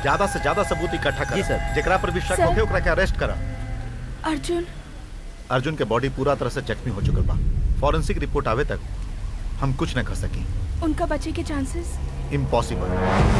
ज्यादा से ज्यादा सबूत इकट्ठा कर जी, सर। जेकरा पर भी शक सर। होके ओकरा के अरेस्ट करा अर्जुन अर्जुन के बॉडी पूरा तरह से जख्मी हो चुकल बा फॉरेंसिक रिपोर्ट आवे तक हम कुछ न कर सकी उनका बचे के चांसेस इम्पॉसिबल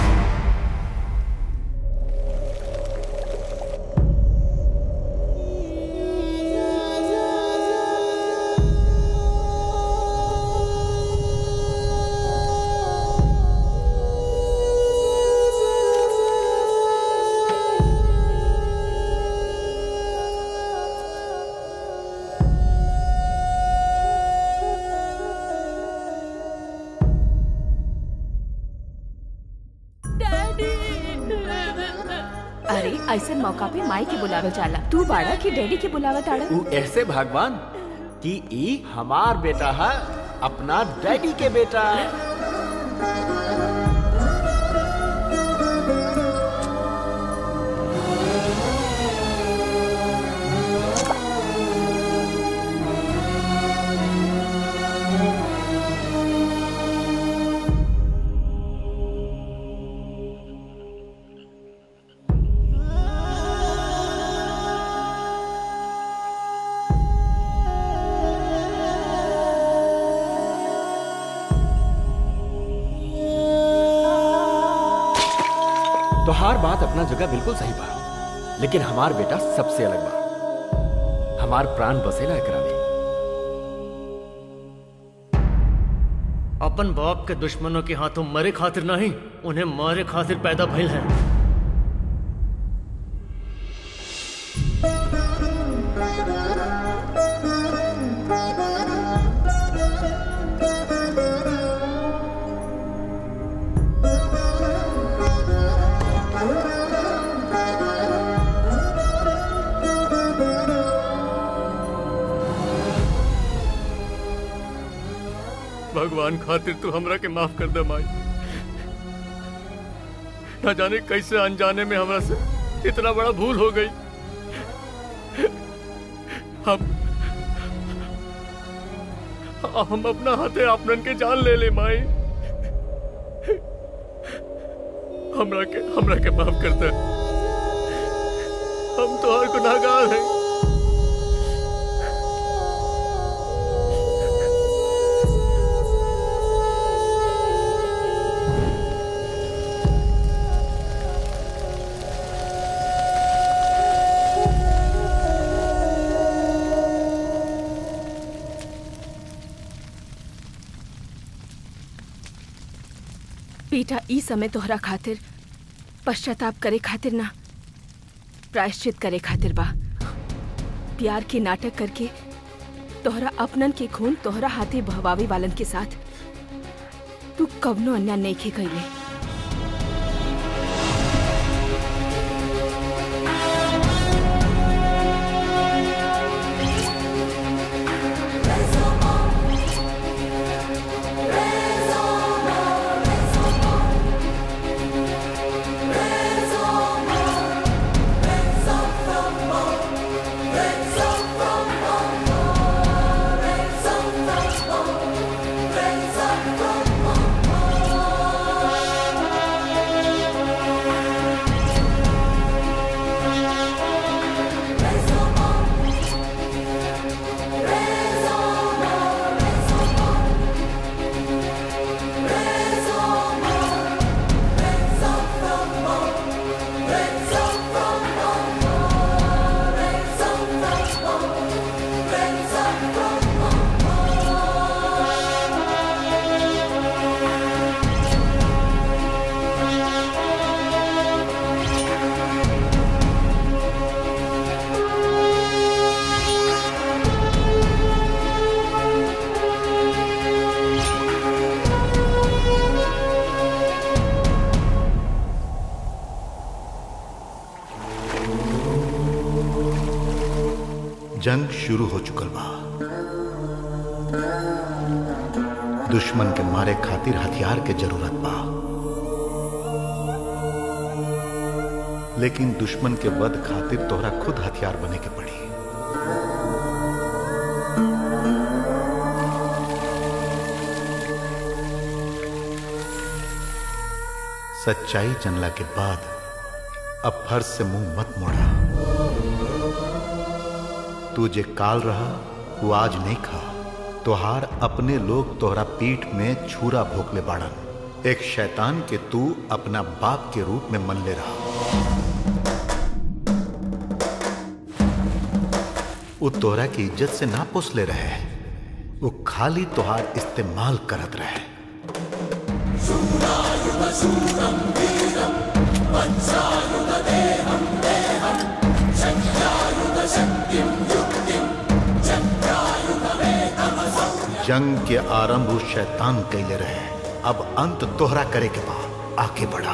अरे ऐसे मौका पे माई के बुलावे जाला तू बाड़ा की डैडी के बुलावा ताड़ा ऊ ऐसे भगवान कि ई हमार बेटा है अपना डैडी के बेटा तोहार बात अपना जगह बिल्कुल सही बा लेकिन हमार बेटा सबसे अलग बा हमार प्राण बसेला एकरा में अपन बाप के दुश्मनों के हाथों मरे खातिर नहीं उन्हें मारे खातिर पैदा भइल है भगवान खातिर तू हमरा के माफ कर दे माई न जाने कैसे अनजाने में हमरा से इतना बड़ा भूल हो गई हम हम अपना हाथे आपनन के जान ले ले माई हमरा के हमरा के माफ कर दे हम तो हर गुनाहगार हैं बेटा ई समय तोहरा खातिर पश्चाताप करे खातिर ना प्रायश्चित करे खातिर बा प्यार के नाटक करके तोहरा अपनन के खून तोहरा हाथे बहवावे वालन के साथ तू कवनो अन्याय नहीं खे कैले जंग शुरू हो चुकल बा दुश्मन के मारे खातिर हथियार के जरूरत बा लेकिन दुश्मन के वध खातिर तोहरा खुद हथियार बने के पड़ी सच्चाई जनला के बाद अब फर्ज से मुंह मत मोड़ा तू जे काल रहा वो आज नहीं खा तोहार अपने लोग तोहरा पीठ में छुरा भोकले बाड़न एक शैतान के तू अपना बाप के रूप में मन ले रहा वो तोहरा की इज्जत से ना पोसले रहे वो खाली तोहार इस्तेमाल करत रहे जंग के आरंभ उस शैतान कैले रहे अब अंत तोहरा करे के बाद आगे बढ़ा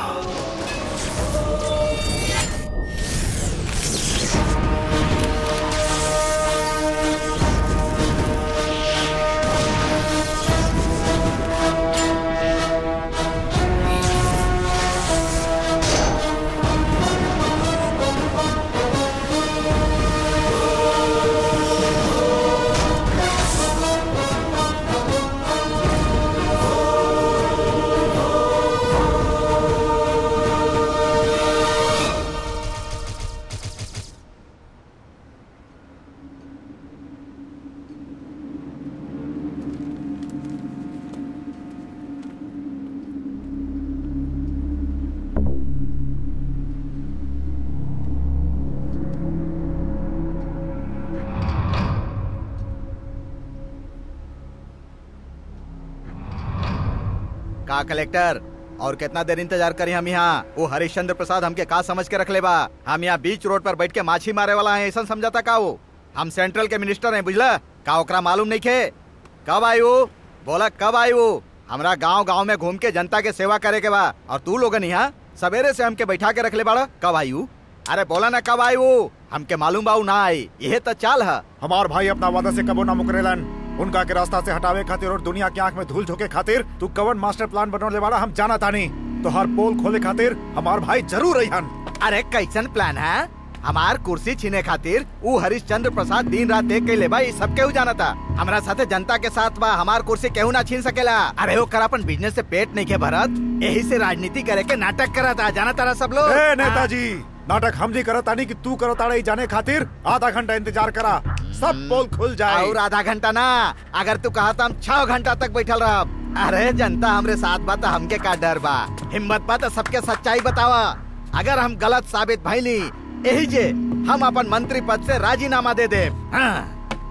का कलेक्टर और कितना देर इंतजार करी हम यहाँ वो हरिश्चंद्र प्रसाद हमके का समझ के रख ले बा हम यहाँ बीच रोड पर बैठ के माछी मारे वाला है ऐसा समझाता का वो हम सेंट्रल के मिनिस्टर हैं बुझला का ओकरा मालूम नहीं खे कब आई वो बोला कब आई वो हमरा गांव गांव में घूम के जनता के सेवा करे के बा और तू लोगन यहाँ सवेरे से हमके बैठा के रख ले बाड़ा कब आई वो अरे बोला ना कब आई वो हमके मालूम बा उ ना आई यह तो चाल है हमार भाई अपना वादा से कबो ना मुकरेलन उनका के रास्ता से हटावे खातिर और दुनिया की आंख में धूल झोंके खातिर तू कवन मास्टर प्लान बनौले वाला हम जाना तानी तो हर पोल खोले खातिर हमार भाई जरूर रहिहन अरे कैसन प्लान है हमार कुर्सी छीने खातिर ऊ हरिश्चंद्र प्रसाद दिन रात देख के ले भाई सब केहू जाना था हमरा साथे जनता के साथ बा हमार कुर्सी केहू ना छीन सकेला अरे वो कर अपन बिजनेस से पेट नहीं के भरत यही से राजनीति करे के नाटक करा था जाना तारा सब लोग ए नेताजी नाटक हम नहीं करत तानी कि तू करत ताड़े जाने खातिर आधा घंटा इंतजार करा सब पोल खुल जाए और आधा घंटा ना अगर तू कहा हम छह घंटा तक बैठल रह अरे जनता हमरे साथ बा तो हमके का डर बा हिम्मत बा तो सबके सच्चाई बतावा अगर हम गलत साबित भइली यही जे हम अपन मंत्री पद से राजीनामा दे दे हाँ।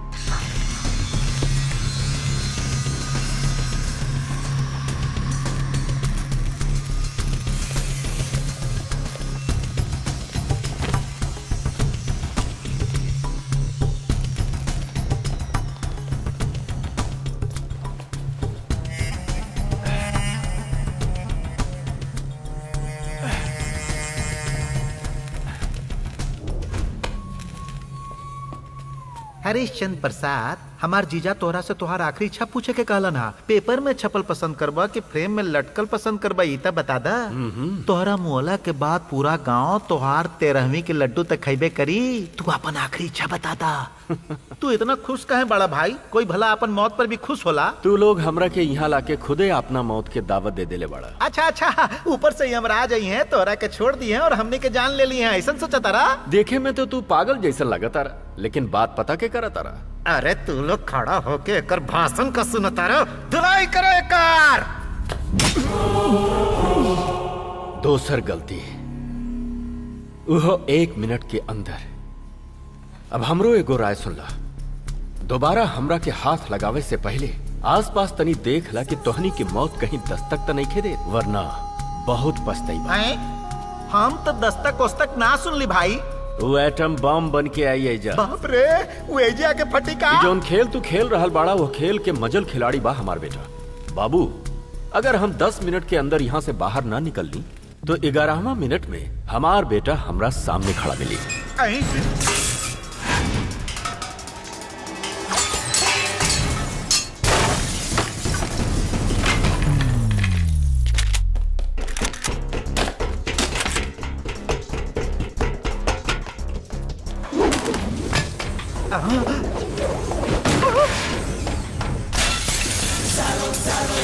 हरीशचंद्र प्रसाद हमार जीजा तोहरा से तोहार आखिरी इच्छा पूछे के कहलन हा पेपर में छपल पसंद करबा कि फ्रेम में लटकल पसंद करबा ई त बता दा तोहरा मुहला के बाद पूरा गांव तोहार तेरहवीं के लड्डू तक खैबे करी तू अपन आखिरी इच्छा बता दा तू इतना खुश काहे बड़ा भाई कोई भला अपन मौत पर भी खुश होला तू लोग हमरा के यहाँ लाके खुदे अपना मौत के दावत दे देले बड़ा अच्छा अच्छा ऊपर से यमराज आई हैं तोहरा के छोड़ दिए हैं और हमने के जान ले ली हैं ऐसा सोचा तारा देखे में तो तू पागल जैसा लगा तारा लेकिन बात पता के करा तारा अरे तू लोग खड़ा होके एकर भाषण का सुनता रहो धुलाई करो एकर दोसर गलती उहो एक मिनट के अंदर अब हमरो एगो राय सुन ला दोबारा हमरा के हाथ लगावे से पहले आसपास तनी देख ला कि तोहनी की मौत कहीं दस्तक तो नहीं खेदे वरना बहुत पछताई बा हैं? हम तो दस्तक वस्तक ना सुन ली भाई वो एटम बम बन के आई है जा बाप रे वो एजे आके फटी का ई जौन खेल तू खेल रहल बाड़ा वो खेल के मजल खिलाड़ी बा हमार बेटा बाबू अगर हम 10 मिनट के अंदर यहाँ से बाहर ना निकल ली तो ग्यारहवा मिनट में हमार बेटा हमरा सामने खड़ा मिली ऐं?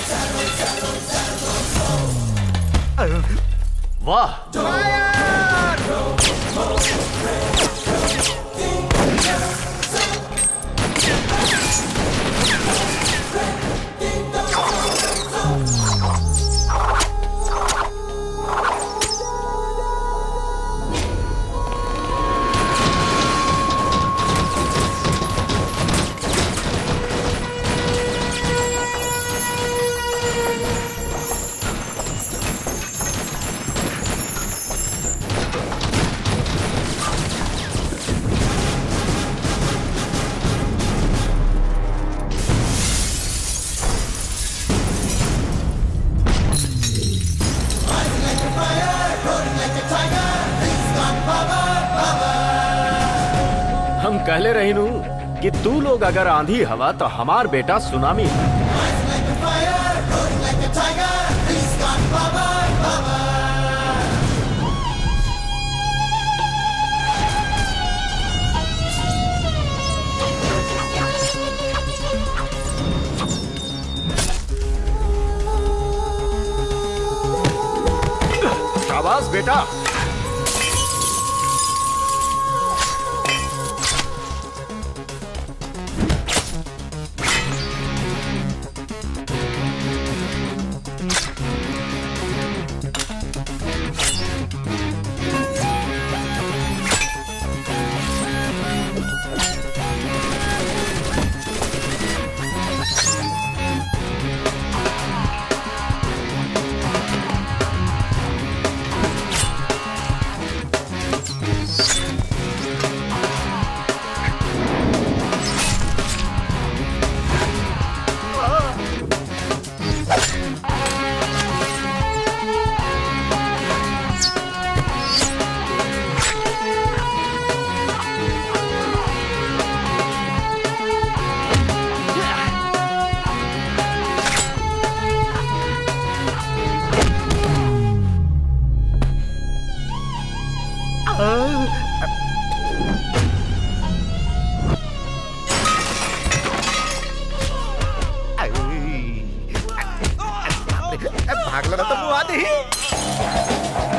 वाह हम कहले रही नू कि तू लोग अगर आंधी हवा तो हमार बेटा सुनामी शाबाश बेटा भागला ना तो मुआ दे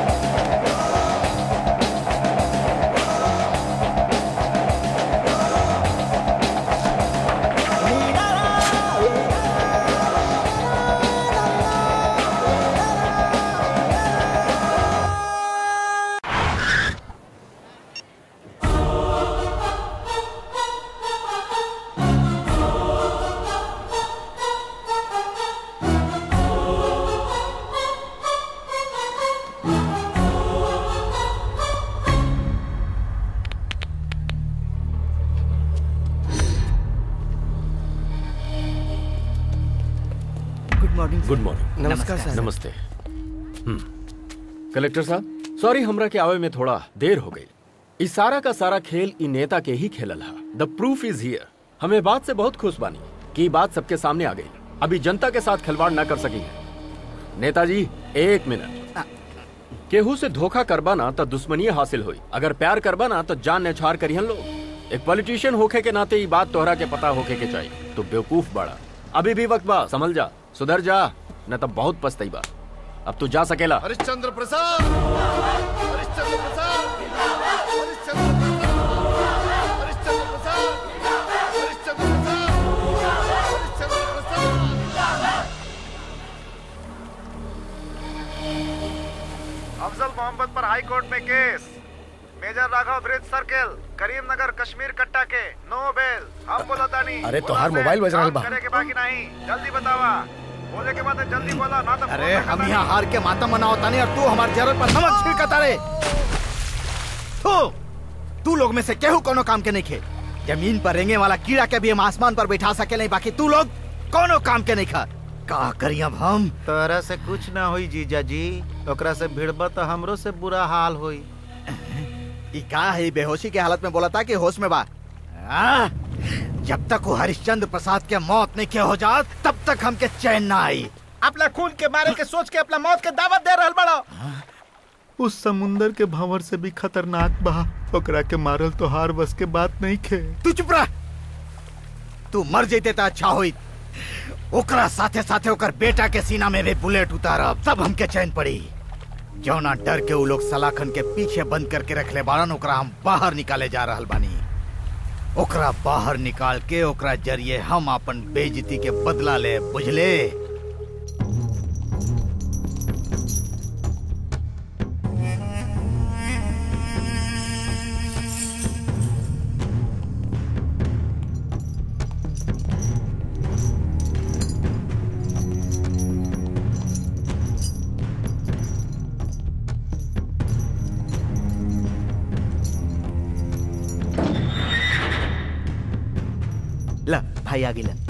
गुड मॉर्निंग गुड मॉर्निंग नमस्कार सर नमस्ते हम्म। कलेक्टर साहब सॉरी हमरा के आवे में थोड़ा देर हो गई इस सारा का सारा खेल इ नेता के ही खेलल हा द प्रूफ इज हियर हमें बात से बहुत खुश बानी कि इ बात सबके सामने आ गई अभी जनता के साथ खिलवाड़ न कर सकी है नेताजी एक मिनट केहू से धोखा करबा ना तो दुश्मनी हासिल हुई अगर प्यार करबा ना तो जान नेछार करिहन लोग एक पॉलिटिशियन होके के नाते ये बात तोहरा के पता होके के चाहिए तो बेवकूफ बड़ा अभी भी वक्त बा समझ जा सुधर जा न तो बहुत पछताई बा अब तू जा सकेला हरिश्चंद्र प्रसाद हरिश्चंद्र प्रसाद हरिश्चंद्र प्रसाद हरिश्चंद्र प्रसाद हरिश्चंद्र प्रसाद हरिश्चंद्र प्रसाद अफजल मोहम्मद पर हाई कोर्ट में case major Raghav bridge circle Karimnagar Kashmir कट्टा के नो बेल हम बोला तानी अरे तोहार मोबाइल बज रहल बा। करे के बाकी नहीं जल्दी बतावा बोले के बाद जल्दी बोला ना तो अरे हम यहाँ हार के मातम मनाओ तानी और तू हमारे जरर पर नमक छिड़कता रे तू तू लोग में से केहू कोनो काम के नहीं खे जमीन पर रेंगे वाला कीड़ा के भी हम आसमान पर बैठा सके नहीं बाकी तू लोग कोनो काम के नहीं खा का करी अब हम तोरा से कुछ ना होई जीजा जी ओकरा से भिड़बा तो हमरो से बुरा हाल होई ई का है ई बेहोशी के हालत में बोला था कि होश में बा आ? जब तक वो हरिश्चंद्र प्रसाद के मौत नहीं के हो जात तब तक हमके चैन ना आई अपना खून के मारे के सोच के अपना मौत के दावत दे रहल बड़ा उस समुंदर के भंवर से भी खतरनाक बा ओकरा के मारल तो हार बस के बात नहीं खे तू चुप रह तू मर जेते तो अच्छा होई ओकरा साथे साथे ओकर बेटा के सीना में भी बुलेट उतारब तब हमके चैन पड़ी जौना डर के उ लोग सलाखन के पीछे बंद करके रखले बाड़न ओकरा हम बाहर निकाले जा रहल बानी ओकरा बाहर निकाल के ओकरा जरिए हम अपन बेइज्जती के बदला ले बुझले ला भाई आगे ला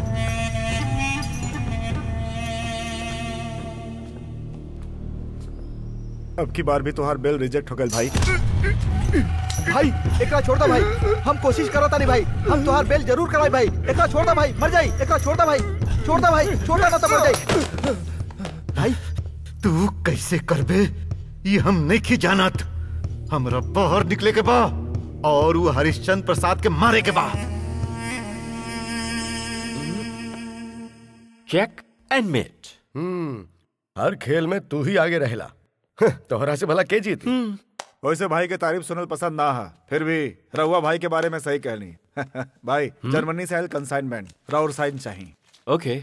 अब की बार भी तुम्हार बिल रिजेक्ट हो गए भाई भाई एकरा छोड़ दो भाई हम कोशिश करो तानी भाई हम तुहार बेल जरूर कराई भाई एकरा छोड़ दो भाई मर जाई एकरा छोड़ दो भाई छोड़ दो भाई छोड़ दो ना तो मर जाई भाई तू कैसे करबे ये हम नहीं की जानत हमरा बाहर निकले के बा और वो हरिश्चंद्र प्रसाद के मारे के बा चेक एंड मेट हम्म हर खेल में तू ही आगे रहेला तोहरा से भला के जीती वैसे भाई के तारीफ सुनल पसंद ना है फिर भी रहुआ भाई के बारे में सही कहनी भाई जर्मनी से आयल कंसाइनमेंट राउर साइन चाहिए ओके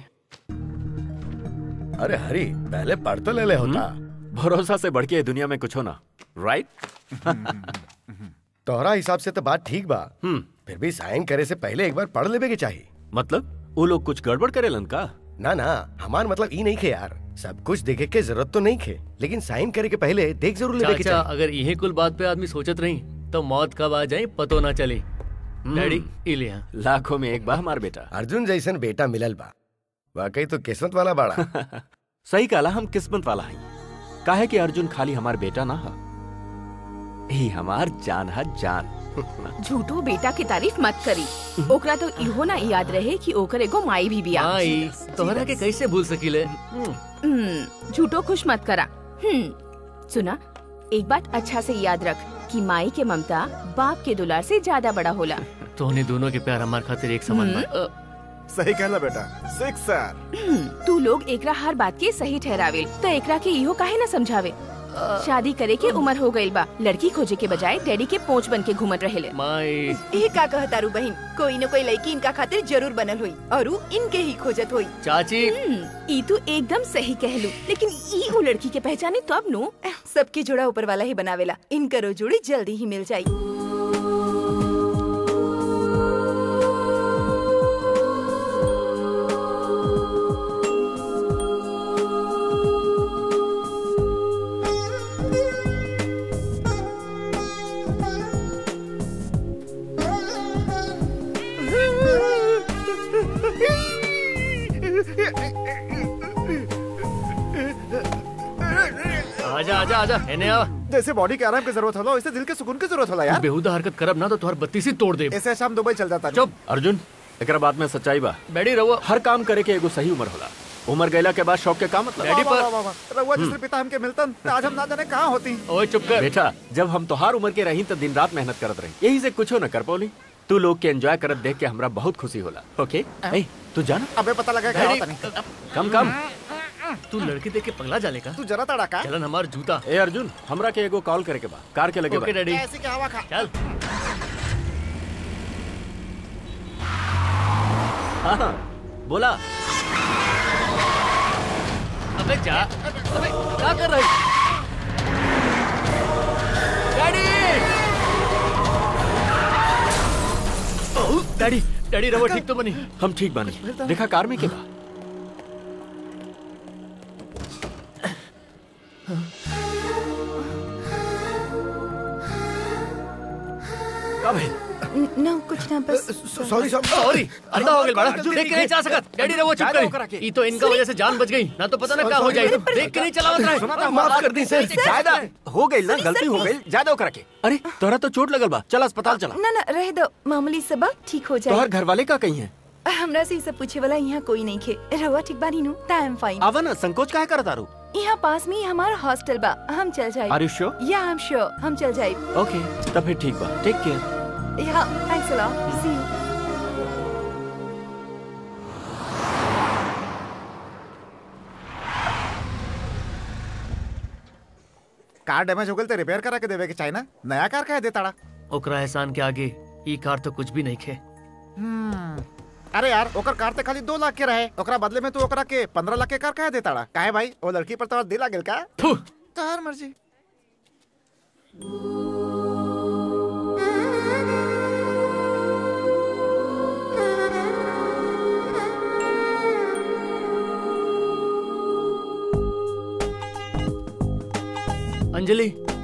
अरे हरी पहले पढ़ तो ले ले होता भरोसा से बढ़ के ये दुनिया में कुछ होना राइट तोहरा हिसाब से तो बात ठीक बा हम्म फिर भी साइन करे से पहले एक बार पढ़ लेवे के चाहिए मतलब वो लोग कुछ गड़बड़ करेलन का ना ना हमार मतलब ई नहीं खे यार सब कुछ देखे के जरूरत तो नहीं खे लेकिन साइन करे के पहले देख जरूर लेवे के चाचा चाहिए अगर यही कुल बात पे आदमी सोचत रही तो मौत कब आ जाए पतो ना चले डैडी इलिया लाखों में एक बा हमार बेटा अर्जुन जैसन बेटा मिलल बा वाकई तो किस्मत वाला बाड़ा सही कहला हम किस्मत वाला हई काहे कि अर्जुन खाली हमार बेटा ना हा ही हमार जान हा जान झूठो बेटा की तारीफ मत करी ओकरा तो इहो ना याद रहे कि ओकर एगो माई भी बिया माई तोहरा के कैसे भूल सकीले हम्म, हम्म, झूठो खुश मत करा हम्म सुना एक बात अच्छा से याद रख कि माई के ममता बाप के दुलार से ज्यादा बड़ा होला तोहनी दोनों के प्यार हमार खातिर एक समान बा अ, सही कहला बेटा सिक्सर हम्म, तू लोग एकरा हर बात के सही ठहरावे तो एकरा के इहो काहे ना समझावे शादी करे के उम्र हो गइल बा लड़की खोजे के बजाय डैडी के पोंछ बन के घूमत रहेले माई ये का कहतारू बहन कोई न कोई लड़की इनका खातिर जरूर बनल हुई और उ इनके ही खोजत हुई चाची हम्म, ई तू एकदम सही कहलू लेकिन ई उ लड़की के पहचाने तब नु सबकी जोड़ा ऊपर वाला ही बनावेला इनकरो जोड़ी जल्दी ही मिल जाई आजा आजा आजा एने आ जैसे बॉडी के आराम की जरूरत होला वैसे दिल के सुकून की जरूरत होला यार बेहुदा हरकत करब ना तो तुहार बत्ती से तोड़ दे ऐसे शाम दुबई चल जाता चुप अर्जुन एकरा बात में सच्चाई बा बैठी रहो हर काम करे के एगो सही उम्र होला उम्र गैला के बाद शौक के का मतलब डैडी पर रहुआ जिसने पिता हमके मिलतन तो आज हम ना जाने कहाँ होती ओए चुप कर बेटा जब हम तोहार उम्र के रही तो दिन रात मेहनत करत रही यही से कुछो न कर पौली तू लोग के एंजॉय करत देख के हमरा बहुत खुशी होला ओके ए तू जाना अबे पता लगा क्या डैडी होता नहीं कम कम तू लड़की देख के पगला जाले का तू जरा तड़ा का चलन हमार जूता ए अर्जुन हमरा के एगो कॉल करे के बा कार के लगे ओके बा डैडी ऐसे क्या हवा खा चल हाँ, हाँ, बोला अबे जा अबे क्या कर रही डैडी ओह, डैडी डैडी रहो ठीक तो बनी हम ठीक बानी देखा कार में के बा का भइल? न कुछ ना बस सॉरी सॉरी सॉरी अंधा हो गया बड़ा देख के नहीं चला सकत डैडी रहो चुप जाने ओकरा के। कर ई तो इनका वजह से जान बच गई ना तो पता ना क्या हो जाए देख के नहीं चलावत रहे माफ कर दी सर ज्यादा हो गई ना गलती हो गई ज्यादा करा के अरे तोरा तो चोट लगल बा चल अस्पताल चला ना ना रह दो मामूली सबक ठीक हो तोहर जाए घर वाले का कहीं है हमरा से ई सब पूछे वाला यहाँ कोई नहीं खे रहुआ ठीक बानी नु आई एम फाइन आवा ना संकोच काहे करत आरू यहाँ पास में ही हमारा हॉस्टल बा हम चल जाए आर यू श्योर या आई एम श्योर हम चल जाए ओके तब फिर ठीक बा टेक केयर या thanks a lot see you car damage हो गई तो रिपेयर करा के देवे के चाहिए ना नया कार कह दे ताड़ा ओकरा एहसान के आगे ई कार तो कुछ भी नहीं खे हम्म, अरे यार ओकर कार ते खाली दो लाख के रहे ओकरा बदले में तू ओकरा के पंद्रह लाख के कार कह दे ताड़ा काहे भाई वो लड़की पर तो दिल आ गेल का थू तोहर मर्जी अंजलि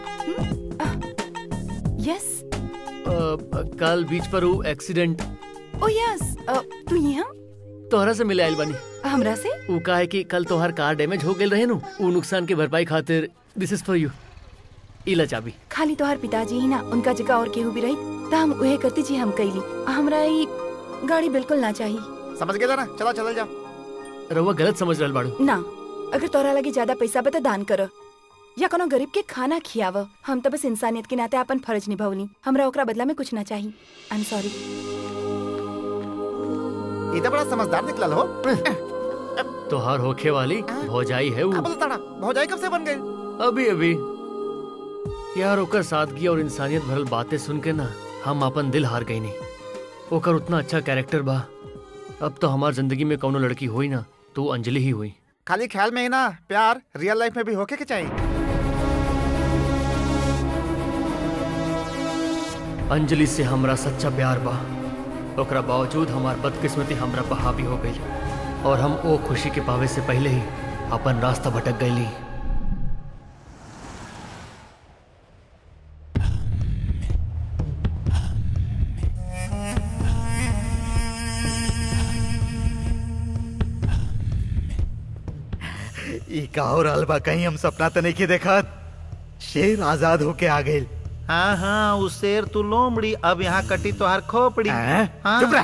यस अ, कल बीच पर वो एक्सीडेंट ओ यस तू यहाँ तोहरा से मिले आइल बानी हमरा से ऊ का है कि कल तोहर कार डैमेज हो गेल रहे नु ऊ नुकसान के भरपाई खातिर दिस इज फॉर यू इला चाबी खाली तोहार पिताजी ही ना उनका जगह और केहू भी रही त हम उहे करती जी हम कैली हमरा ई गाड़ी बिल्कुल ना चाहिए समझ गेला ना चला चल जाओ रउआ गलत समझ रहल बाड़ू ना अगर तोरा लगे ज्यादा पैसा बता दान कर या कोनो गरीब के खाना खियाव हम तो बस इंसानियत के नाते अपन फर्ज निभावनी हमरा ओकरा बदला में कुछ ना चाहिए आई एम सॉरी ये तो बड़ा समझदार निकलल हो तोहार होखे वाली भौजाई है का ऊ बोला ताड़ा भौजाई कब से बन गई अभी अभी यार ओकर सादगी और इंसानियत भरल बातें सुन के ना हम अपन दिल हार गई नहीं ओकर उतना अच्छा कैरेक्टर बा अब तो हमार जिंदगी में कौनो लड़की हुई ना तो वो अंजलि ही हुई खाली ख्याल में ही ना प्यार रियल लाइफ में भी होके के चाहिए अंजलि से हमरा सच्चा प्यार बा ओकरा बावजूद हमार बदकिस्मती हमरा पर हावी हो गई और हम ओ खुशी के पावे से पहले ही अपन रास्ता भटक गईली ई का हो रहल बा कहीं हम सपना तो नहीं के देखत शेर आजाद होके आ गइल हाँ हाँ उ शेर तू लोमड़ी अब यहाँ कटी तोहार खोपड़ी हैं? हाँ। चुप रह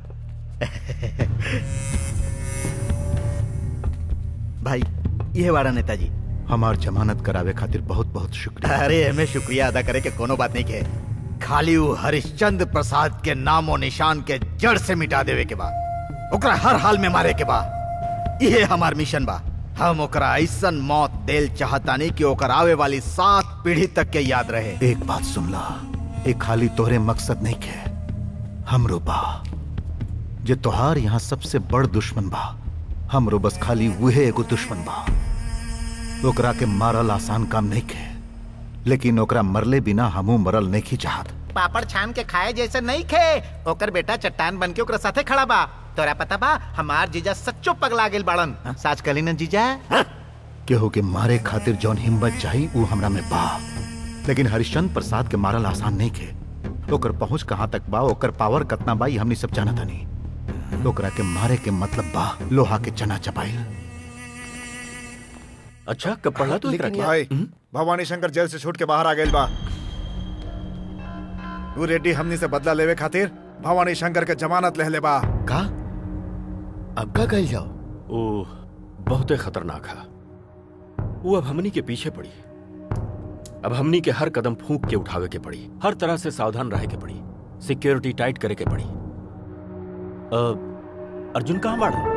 भाई ये वाड़ा नेताजी हमार जमानत करावे खातिर बहुत बहुत शुक्रिया अरे हमें शुक्रिया अदा करे के कोनो बात नहीं के खाली वो हरिश्चंद्र प्रसाद के नामो निशान के जड़ से मिटा देवे के बा ओकरा हर हाल में मारे के बा ये हमार मिशन बा हम ओकरा ऐसन मौत देल चाहतानी कि ओकर आवे वाली सात पीढ़ी तक के याद रहे एक बात सुन ला एक खाली तोहरे मकसद नहीं के हमरो बा जे तोहार यहाँ सबसे बड़ दुश्मन बा हमरो बस खाली वहे एगो दुश्मन बा ओकरा के मारल आसान काम नहीं के लेकिन ओकरा मरले बिना हमू मरल नहीं की चाहत पापड़ छान के खाए जैसे नहीं खे ओकर बेटा चट्टान बन के ओकरा साथे खड़ा बा तोरा पता बा हमार जीजा सच्चो पगला गेल बाड़न साच कली न जीजा केहू के मारे खातिर जौन हिम्मत चाही ऊ हमरा में बा लेकिन हरिश्चंद्र प्रसाद के मारल आसान नहीं के ओकर पहुंच कहाँ तक बा ओकर पावर कतना बा ई हमनी सब जानत हनी ओकरा के मारे के मतलब बा लोहा के चना चपाइल अच्छा कब पढ़ा तू एकरा के? भाई भवानी शंकर जेल से छूट के बाहर आ गए बा तू रेड्डी हमनी से बदला लेवे खातिर भवानी शंकर के जमानत ले ले बा का अब का कह जाओ ओ बहुते खतरनाक है वो अब हमनी के पीछे पड़ी अब हमनी के हर कदम फूंक के उठावे के पड़ी हर तरह से सावधान रहे के पड़ी सिक्योरिटी टाइट करे के पड़ी अ, अर्जुन कहाँ बाड़ा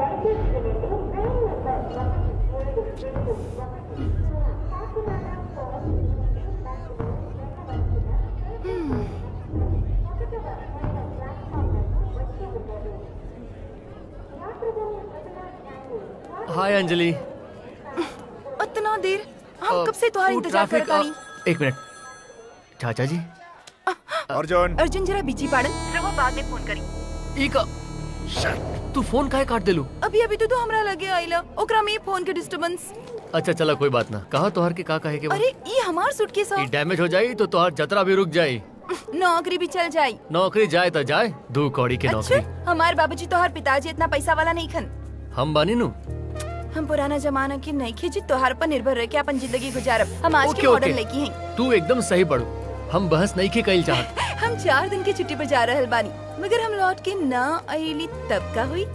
हाय अंजलि इतना देर हम कब से तुम्हारा वो इंतजार कर ट्रैफिक, रही अ, एक मिनट चाचा जी अर्जुन अर्जुन जरा बीची पाड़न रहुआ बाद में फोन करी ई का तू फोन काहे काट देलू अभी अभी तो तू हमरा लगे आइला ओकरा में फोन के डिस्टरबेंस अच्छा चला कोई बात ना कहा तोहर के का कहे के बा? अरे ये हमार सूटकेस ई डैमेज हो जाई तो तोहर जतरा भी रुक जाई नौकरी भी चल जाई नौकरी जाए तो जाए दू कौड़ी की अच्छा नौकरी हमार बाबूजी तोहार पिताजी इतना पैसा वाला नहीं खन हम बानी नु हम पुराना जमाना के नहीं खींची तोहार पर निर्भर रह के अपन जिंदगी गुजारब हम आज ओके, के मॉडल ओके। लड़की हैं तू एकदम सही पढ़ू हम बहस नहीं के कईल चाहत हम चार दिन की छुट्टी पर जा रहल बानी मगर हम लौट के ना आईली तब का हुई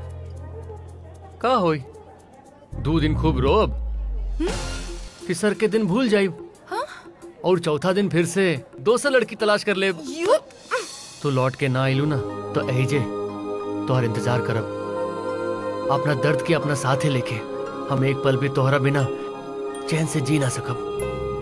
का होई दो दिन खूब रोब तीसर के दिन भूल जाई और चौथा दिन फिर से दोसर लड़की तलाश कर ले यू तू लौट के ना आइलू ना तो ऐजे तोहर इंतजार करब अपना दर्द के अपना साथे लेके हम एक पल भी तोहरा बिना चैन से जी ना सकब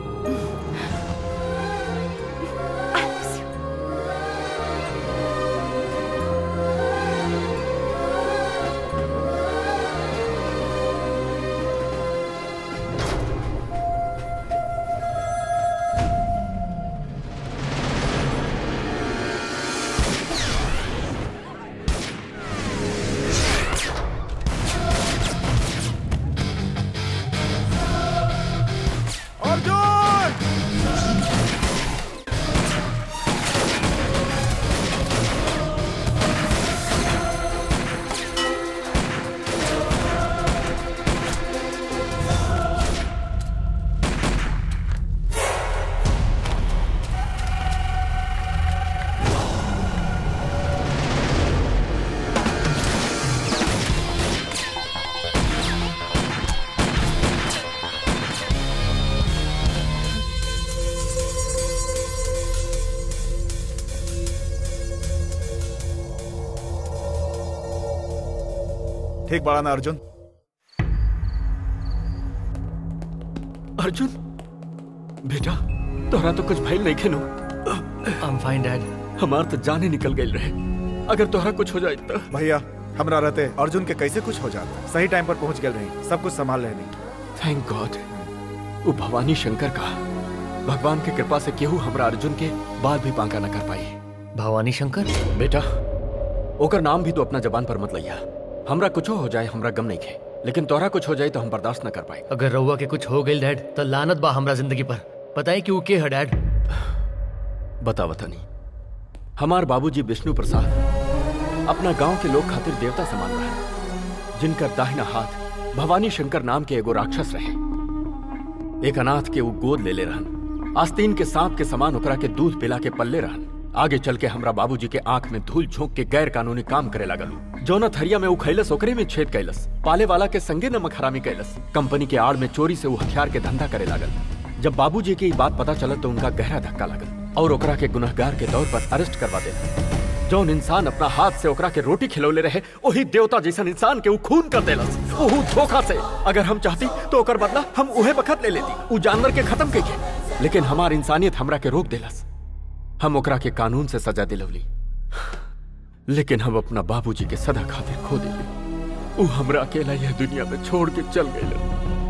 ठीक बड़ा ना अर्जुन अर्जुन बेटा तोहरा तो कुछ भइल नहीं खेनो आई एम फाइन डैड हमार तो जाने निकल गई रहे अगर तोहरा कुछ हो जाए तो भैया हमरा रहते अर्जुन के कैसे कुछ हो जाता सही टाइम पर पहुंच गए रही सब कुछ संभाल लेनी थैंक गॉड वो भवानी शंकर का भगवान के कृपा से केहू हमरा अर्जुन के बाल भी बांका न कर पाई भवानी शंकर बेटा ओकर नाम भी तो अपना जबान पर मत लइया हमरा कुछो हो जाए हमरा गम नहीं खे लेकिन तोहरा कुछ हो जाए तो हम बर्दाश्त न कर पाए अगर रउआ के कुछ हो गई डैड तो लानत बा हमरा जिंदगी पर पता है कि वो के है डैड बता बतानी हमार बाबूजी विष्णु प्रसाद अपना गांव के लोग खातिर देवता समान रहे जिनकर दाहिना हाथ भवानी शंकर नाम के एगो राक्षस रहे एक अनाथ के वो गोद ले ले रहन आस्तीन के सांप के समान ओकरा के दूध पिला के पल्ले रहन आगे चल के हमरा बाबूजी के आंख में धूल झोंक के गैर कानूनी काम करे लगल जौना थरिया में वो खैलस ओकरे में छेद कैलस पाले वाला के संगे नमक हरामी कैलस कंपनी के आड़ में चोरी से वो हथियार के धंधा करे लागल जब बाबूजी के ई बात पता चलत तो उनका गहरा धक्का लागल और ओकरा के गुनहगार के तौर पर अरेस्ट करवा देला जौन इंसान अपना हाथ से ओकरा के रोटी खिलौले रहे वही देवता जैसन इंसान के ऊ खून कर देलस ओहू धोखा से अगर हम चाहती तो ओकर बदला हम उहे बखत ले लेती ऊ जानवर के खत्म के के लेकिन हमार इंसानियत हमरा के रोक देलस हम ओकरा के कानून से सजा दिलवली लेकिन हम अपना बाबूजी के सदा खातिर खो दिली ऊ हमरा अकेला यह दुनिया में छोड़ के चल गए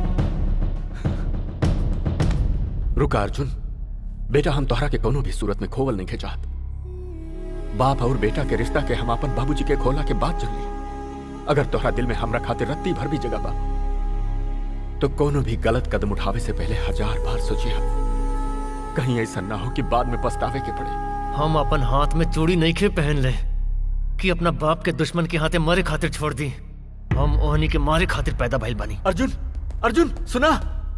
रुका अर्जुन बेटा हम तोहरा के कोनो भी सूरत में खोवल नहीं के चाहत बाप और बेटा के रिश्ता के हम अपन बाबूजी के खोला के बात चल ली अगर तोहरा दिल में हमरा खातिर रत्ती भर भी जगह बा तो कोनो भी गलत कदम उठावे से पहले हजार बार सोचिए कहीं ऐसा ना हो कि बाद में पछतावे के पड़े हम अपन हाथ में चूड़ी नहीं खे पहन ले कि अपना बाप के दुश्मन के हाथे मरे खातिर छोड़ दी हम ओहनी के मारे खातिर पैदा भइल बानी अर्जुन अर्जुन सुना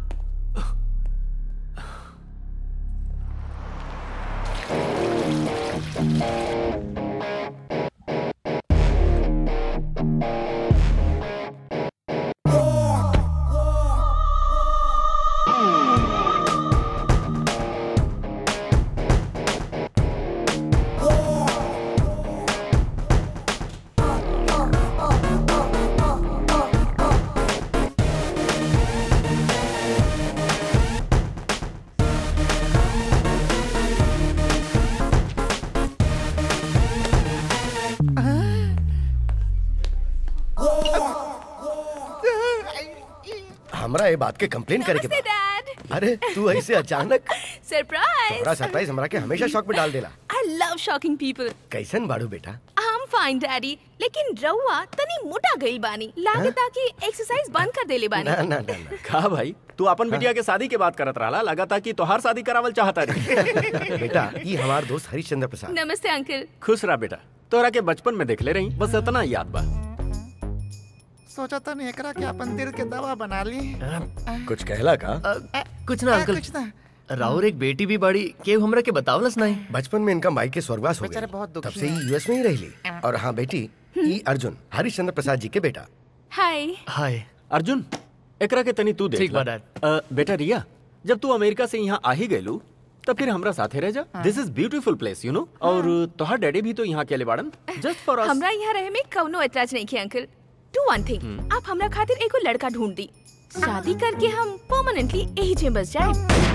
हमरा ये बात के कंप्लेन करे के बा। डैड अरे तू ऐसे अचानक सरप्राइज तोरा सरप्राइज हमरा के हमेशा शौक में डाल देला आई लव शॉकिंग पीपल कैसन बाड़ू बेटा आई एम फाइन डैडी लेकिन रउआ तनी मोटा गइल बानी लागता कि एक्सरसाइज बंद कर देले बानी ना ना ना ना कहा भाई तू अपन बिटिया के शादी के बात करत रहा लगा था कि तोहार शादी करावल चाहता रही बेटा ये हमार दोस्त हरिश्चंद्र प्रसाद नमस्ते अंकल खुश रहा बेटा तोरा के बचपन में देख ले रही बस इतना ही याद बा सोचा था नहीं एकरा के अपन दिल के दवा बना ली कुछ कहला का अ, कुछ ना अंकल कुछ ना राउर एक बेटी भी बाड़ी के हमरा के बतावलस नहीं बचपन में इनका माई के स्वर्गवास हो बेचारे गए बहुत दुखी तब से ही यूएस में ही रही और हाँ बेटी ई अर्जुन हरिश्चंद्र प्रसाद जी के बेटा हाय हाय अर्जुन एकरा के तनी तू देख ठीक ला। बा, डैड। अ, बेटा रिया जब तू अमेरिका से यहाँ आ ही गयलू तब फिर हमरा साथे रह जा this is beautiful place you know और तोहार डैडी भी तो यहाँ अकेले बाड़न जस्ट फॉर अस हमरा यहाँ रहे में कौनो ऐतराज नहीं किया अंकल डू वन थिंग आप हमरा खातिर एगो लड़का ढूंढ दी शादी करके हम परमानेंटली यही जे बस जाए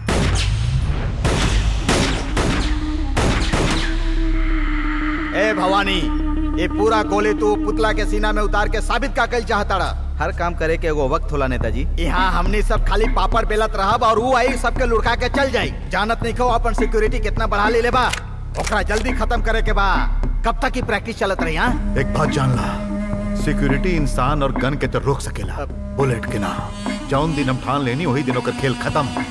ए भवानी ये पूरा गोली तू पुतला के सीना में उतार के साबित का कल चाहता हर काम करे के एगो वक्त होला नेताजी यहाँ हमनी सब खाली पापड़ बेलत रहब और वो आई सबके लुढ़का के चल जाई जानत नहीं खो अपन सिक्योरिटी कितना बढ़ा ले ले बा ओकरा जल्दी खत्म करे के बा कब तक की प्रैक्टिस चलत रही हाँ एक बात जान ला सिक्योरिटी इंसान और गन के तो रोक सकेला बुलेट के ना जौन दिन हम ठान लेनी वही दिन ओकर खेल खत्म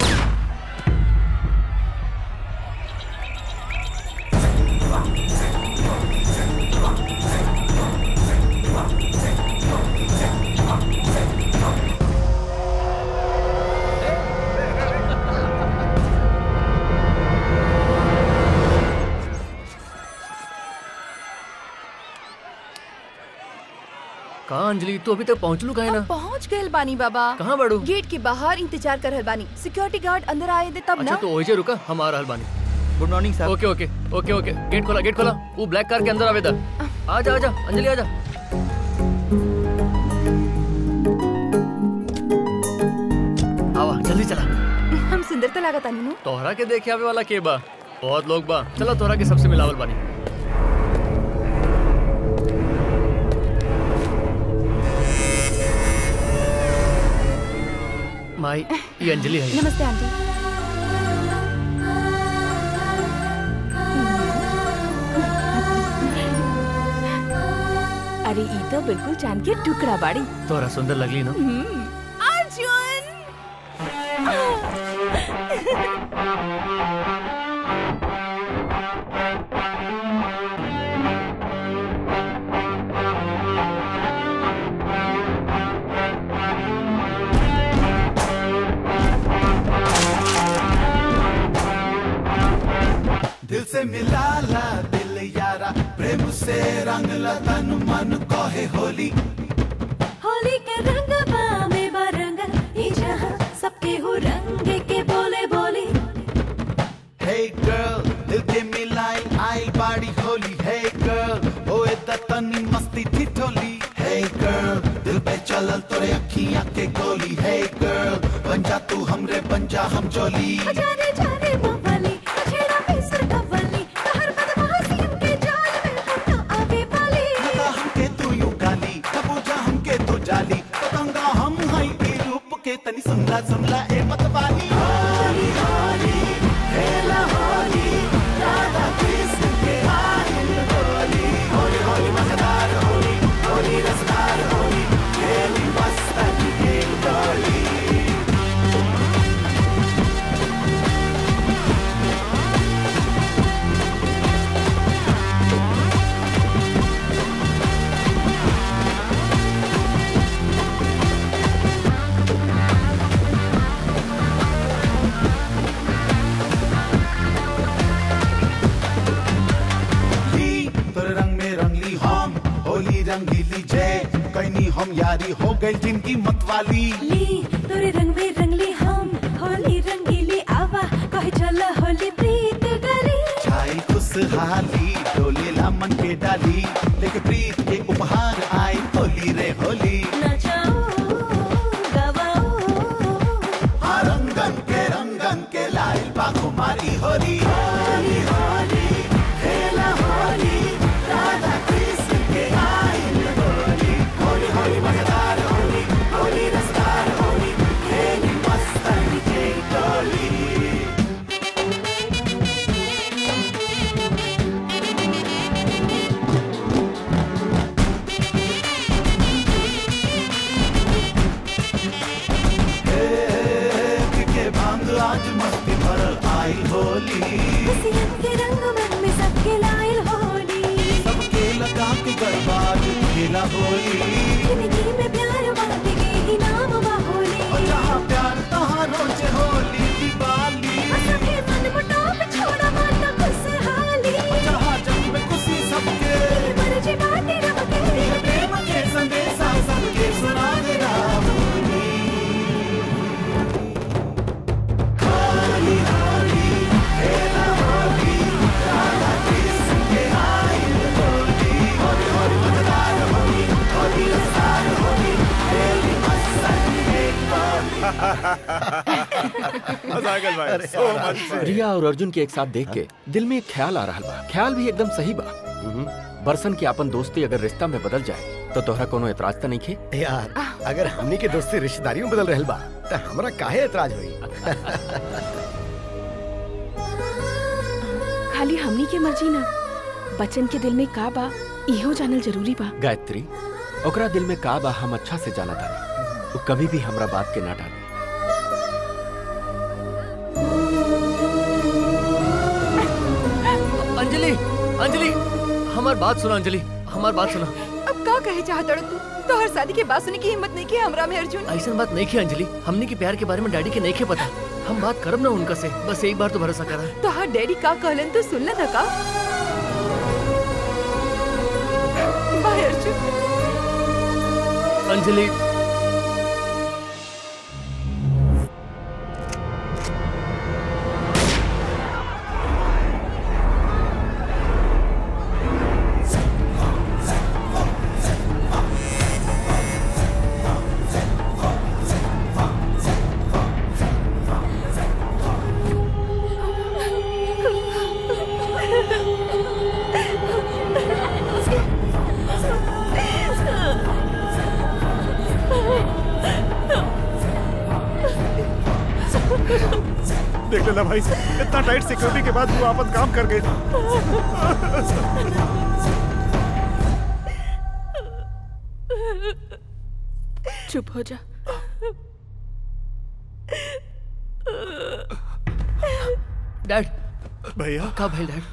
कहाँ अंजलि तू अभी तक पहुँचलू कहे ना पहुंच गए बानी बाबा कहाँ बाड़ू गेट के बाहर इंतजार कर रहल बानी सिक्योरिटी गार्ड अंदर आए दे तब अच्छा ना तो ओहिजे रुका हम आ रहल बानी good morning sir okay okay okay okay gate खोला गेट खोला वो ब्लैक कार के अंदर आवेदा आजा आजा अंजलि आजा जल्दी चला हम सुंदर तो लागत आनी नु तोहरा के देखे आवे वाला के बा बहुत लोग बा चला तोहरा के सबसे मिलावल बानी माई ये अंजलि है नमस्ते आंटी अरे ई तो बिल्कुल चांद के टुकड़ा बाड़ी तोहरा सुंदर लगली ना अर्जुन दिल से मिला ला दिल यारा प्रेम से रंग ला तन मन कहे होली होली के रंग बामे बरंग ई जहां सबके हो रंग के बोले बोली हे गर्ल दिल के मिलाई आई बाड़ी होली हे गर्ल ओए द तनी मस्ती थी ठोली हे गर्ल दिल पे चलल तोरे अखियां के गोली हे गर्ल बन जा तू हमरे बन जा हम जोली जाने जाने मवाली छेड़ा पे सर कवाली हर बदमाशी के जाल में हम तो आवे वाली लगा हमके तू यू गाली कबूजा हमके तू जाली पतंगा हम हई ई रूप के तनी समला समला ए मतवाली होली होली खेला होली राधा कृष्ण के आयल होली होली होली मजेदार होली होली रसदार होली खेली मस्तन के डोली ली तोरे रंग में रंगली हम होली रंगीली जय कैनी हम यारी हो गई जिनकी मतवाली ली तोरे रंग में रंगली हम होली रंगीली आवा कहे चल होली प्रीत गली छाई खुशहाली डोले ला मन के डाली लेके प्रीत के उपहार आई होली रे होली नचाओ गवाओ हाँ रंगन के रंगन के लाइल बा कुमारी होली होली होली खेला होली राधा कृष्ण के आयल होली होली होली मजेदार होली होली रसदार होली खेली मस्तन के डोली के भांग आज मस्ती भरल आई होली खुशियन के रंग मन में सबके लायल होली सबके लगा के गरबाज खेला होली जिंदगी में प्यार बांट के ही नाम बा होली और जहाँ प्यार तहाँ रोज होली दिवाली सभी मन मुटाव छोड़ा माता खुशहाली और जहाँ जग में खुशी सबके मर्जी बाटे रब के प्रेम के संदेशा सबके सुना दे होली होली होली खेला होली राधा कृष्ण के आयल होली होली होली मजेदार होली होली रसदार होली खेली मस्तन के मजा आ गया भाई सो मच रिया और अर्जुन के एक साथ देख के दिल में एक ख्याल आ रहा बा ख्याल भी एकदम सही बा बरसन की अपन दोस्ती अगर रिश्ता में बदल जाए तो तोहरा कोनो एतराज तो नहीं खे यार अगर हमनी के दोस्ती रिश्तेदारी में बदल रहल बा त हमरा काहे एतराज होई खाली हमनी के मर्जी ना बच्चन के दिल में का बा इहो जानल जरूरी बा गायत्री ओकरा दिल में का बा हम अच्छा से जाना था वो कभी भी हमरा बात के ना डाले अंजलि अंजलि हमार बात सुना अंजलि हमार बात सुना अब का कहे चाहत तू तो हर शादी के बाद सुने की हिम्मत नहीं की हमरा में अर्जुन ऐसा बात नहीं की अंजलि हमने के प्यार के बारे में डैडी के नहीं के पता हम बात करब ना उनका से बस एक बार तो भरोसा करा तो हर डैडी का कहलन तो सुन था का बाय अर्जुन अंजलि देख लेना भाई इतना टाइट सिक्योरिटी के बाद वो आपन काम कर गए चुप हो जा डैड भैया का भाई डैड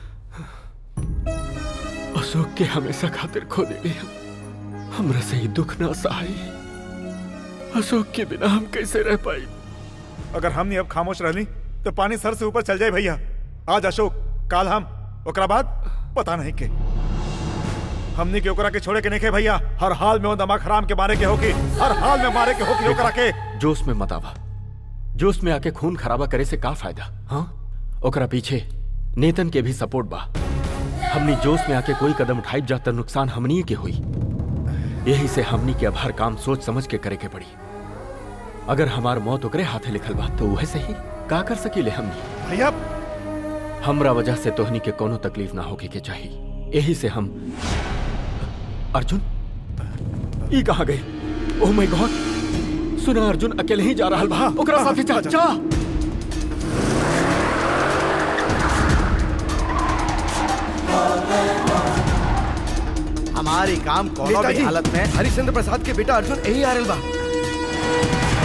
अशोक के हमेशा खातिर खो दे हम हमरा से ही दुख ना सहाई अशोक के बिना हम कैसे रह पाई अगर हमने अब खामोश रहली तो पानी सर से ऊपर चल जाए भैया आज अशोक काल हम ओकरा बाद पता नहीं के हमने के ओकरा के छोड़े के नहीं के भैया हर हाल में वो दमा खराम के मारे के होकी हर हाल में मारे के होकी ओकरा के जोश में मत आवा जोश में आके खून खराबा करे से का फायदा हाँ ओकरा पीछे नेतन के भी सपोर्ट बा हमनी जोश में आके कोई कदम उठाई जाता नुकसान हमनी के हुई यही से हमनी के अब हर काम सोच समझ के करे के पड़ी अगर हमार मौत ओकरे हाथे लिखल बा तो वह से ही का कर सकीले हमनी भैया हमरा वजह से तोहनी के कोनो तकलीफ ना होके के चाहिए यही से हम अर्जुन ई कहाँ गए ओह माय गॉड सुना अर्जुन अकेले ही जा रहा बा ओकरा साथे जा जा हमारी काम कोनो भी नेताजी, हालत में हरिश्चंद्र प्रसाद के बेटा अर्जुन यही आ रहल बा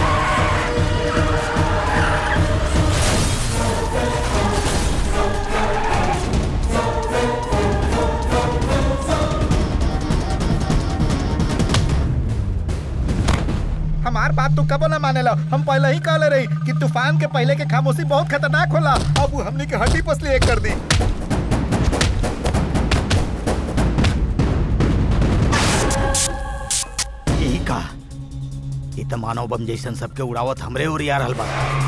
हमार बात तो कबो ना मानेला हम पहले ही कहले रही कि तूफान के पहले के खामोशी बहुत खतरनाक होला अब वो हमने के हड्डी पसली एक कर दी यही का ई त मानव बम जैसन सबके उड़ावत हमरे ओर आ रहल बा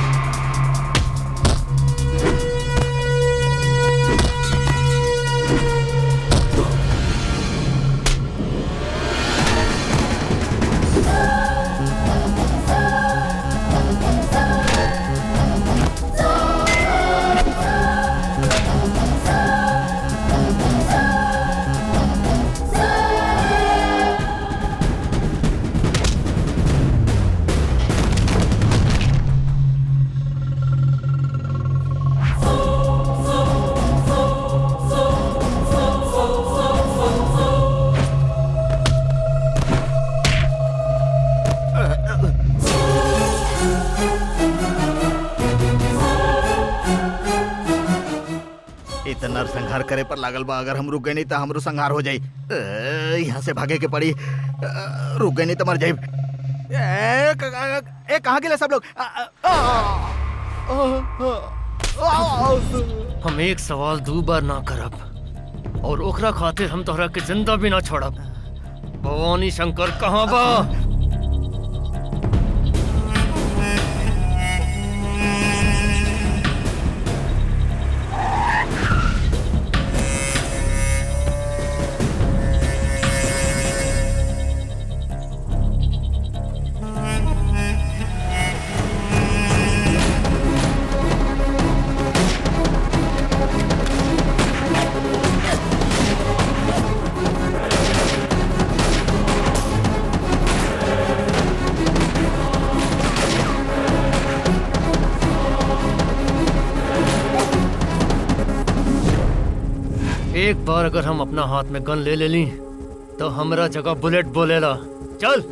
इतना संहार करे पर लागल बा अगर हम रुक गए नहीं तो हमरो संहार हो जाई अ, यहाँ से भागे के पड़ी अ, रुक गए नहीं तो मर जाई ए, क- क- ए कहाँ गेले सब लोग अ, अ, आ, आ, आ, हम एक सवाल दो बार ना करब और ओकरा खातिर हम तोहरा के जिंदा भी ना छोड़ब भवानी शंकर कहाँ बा एक बार अगर हम अपना हाथ में गन ले ले ली तो हमरा जगह बुलेट बोलेला चल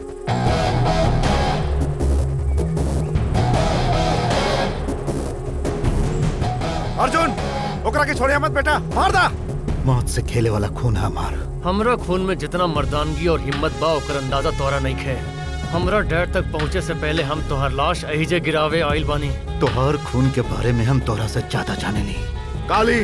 अर्जुन ओकरा के छोड़िया मत बेटा मार दा मौत से खेले वाला खून है हमार हमरा खून में जितना मर्दानगी और हिम्मत बा ओकर अंदाजा तोरा नहीं खे हमरा डैड तक पहुँचे से पहले हम तोहर लाश अहिजे गिरावे आइल बानी तोहर खून के बारे में हम तोरा से ज्यादा जाने ली काली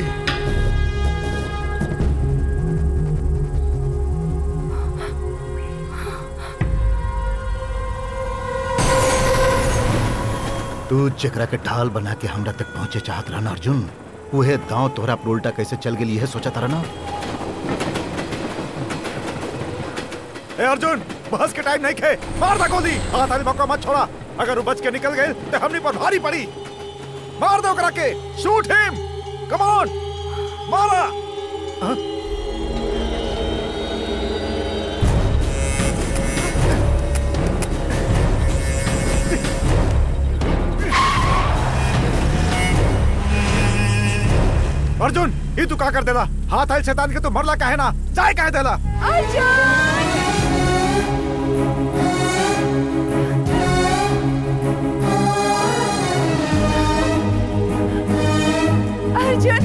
तू जेकरा के ढाल बना के हमरा तक पहुंचे चाहत रहना अर्जुन उहे दांव तोहरा पर उल्टा कैसे चल गेली है सोचा तारा ना ए अर्जुन बहस के टाइम नहीं खे मार दा गोली हाथ वाली मौका मत छोड़ा अगर वो बच के निकल गए तो हमनी पर भारी पड़ी मार दो ओकरा के शूट हिम कम ऑन मारा हाँ? ये तू का कर देला हाथ आयल शैतान के तू मरला काहे ना जाए काहे देला अर्जुन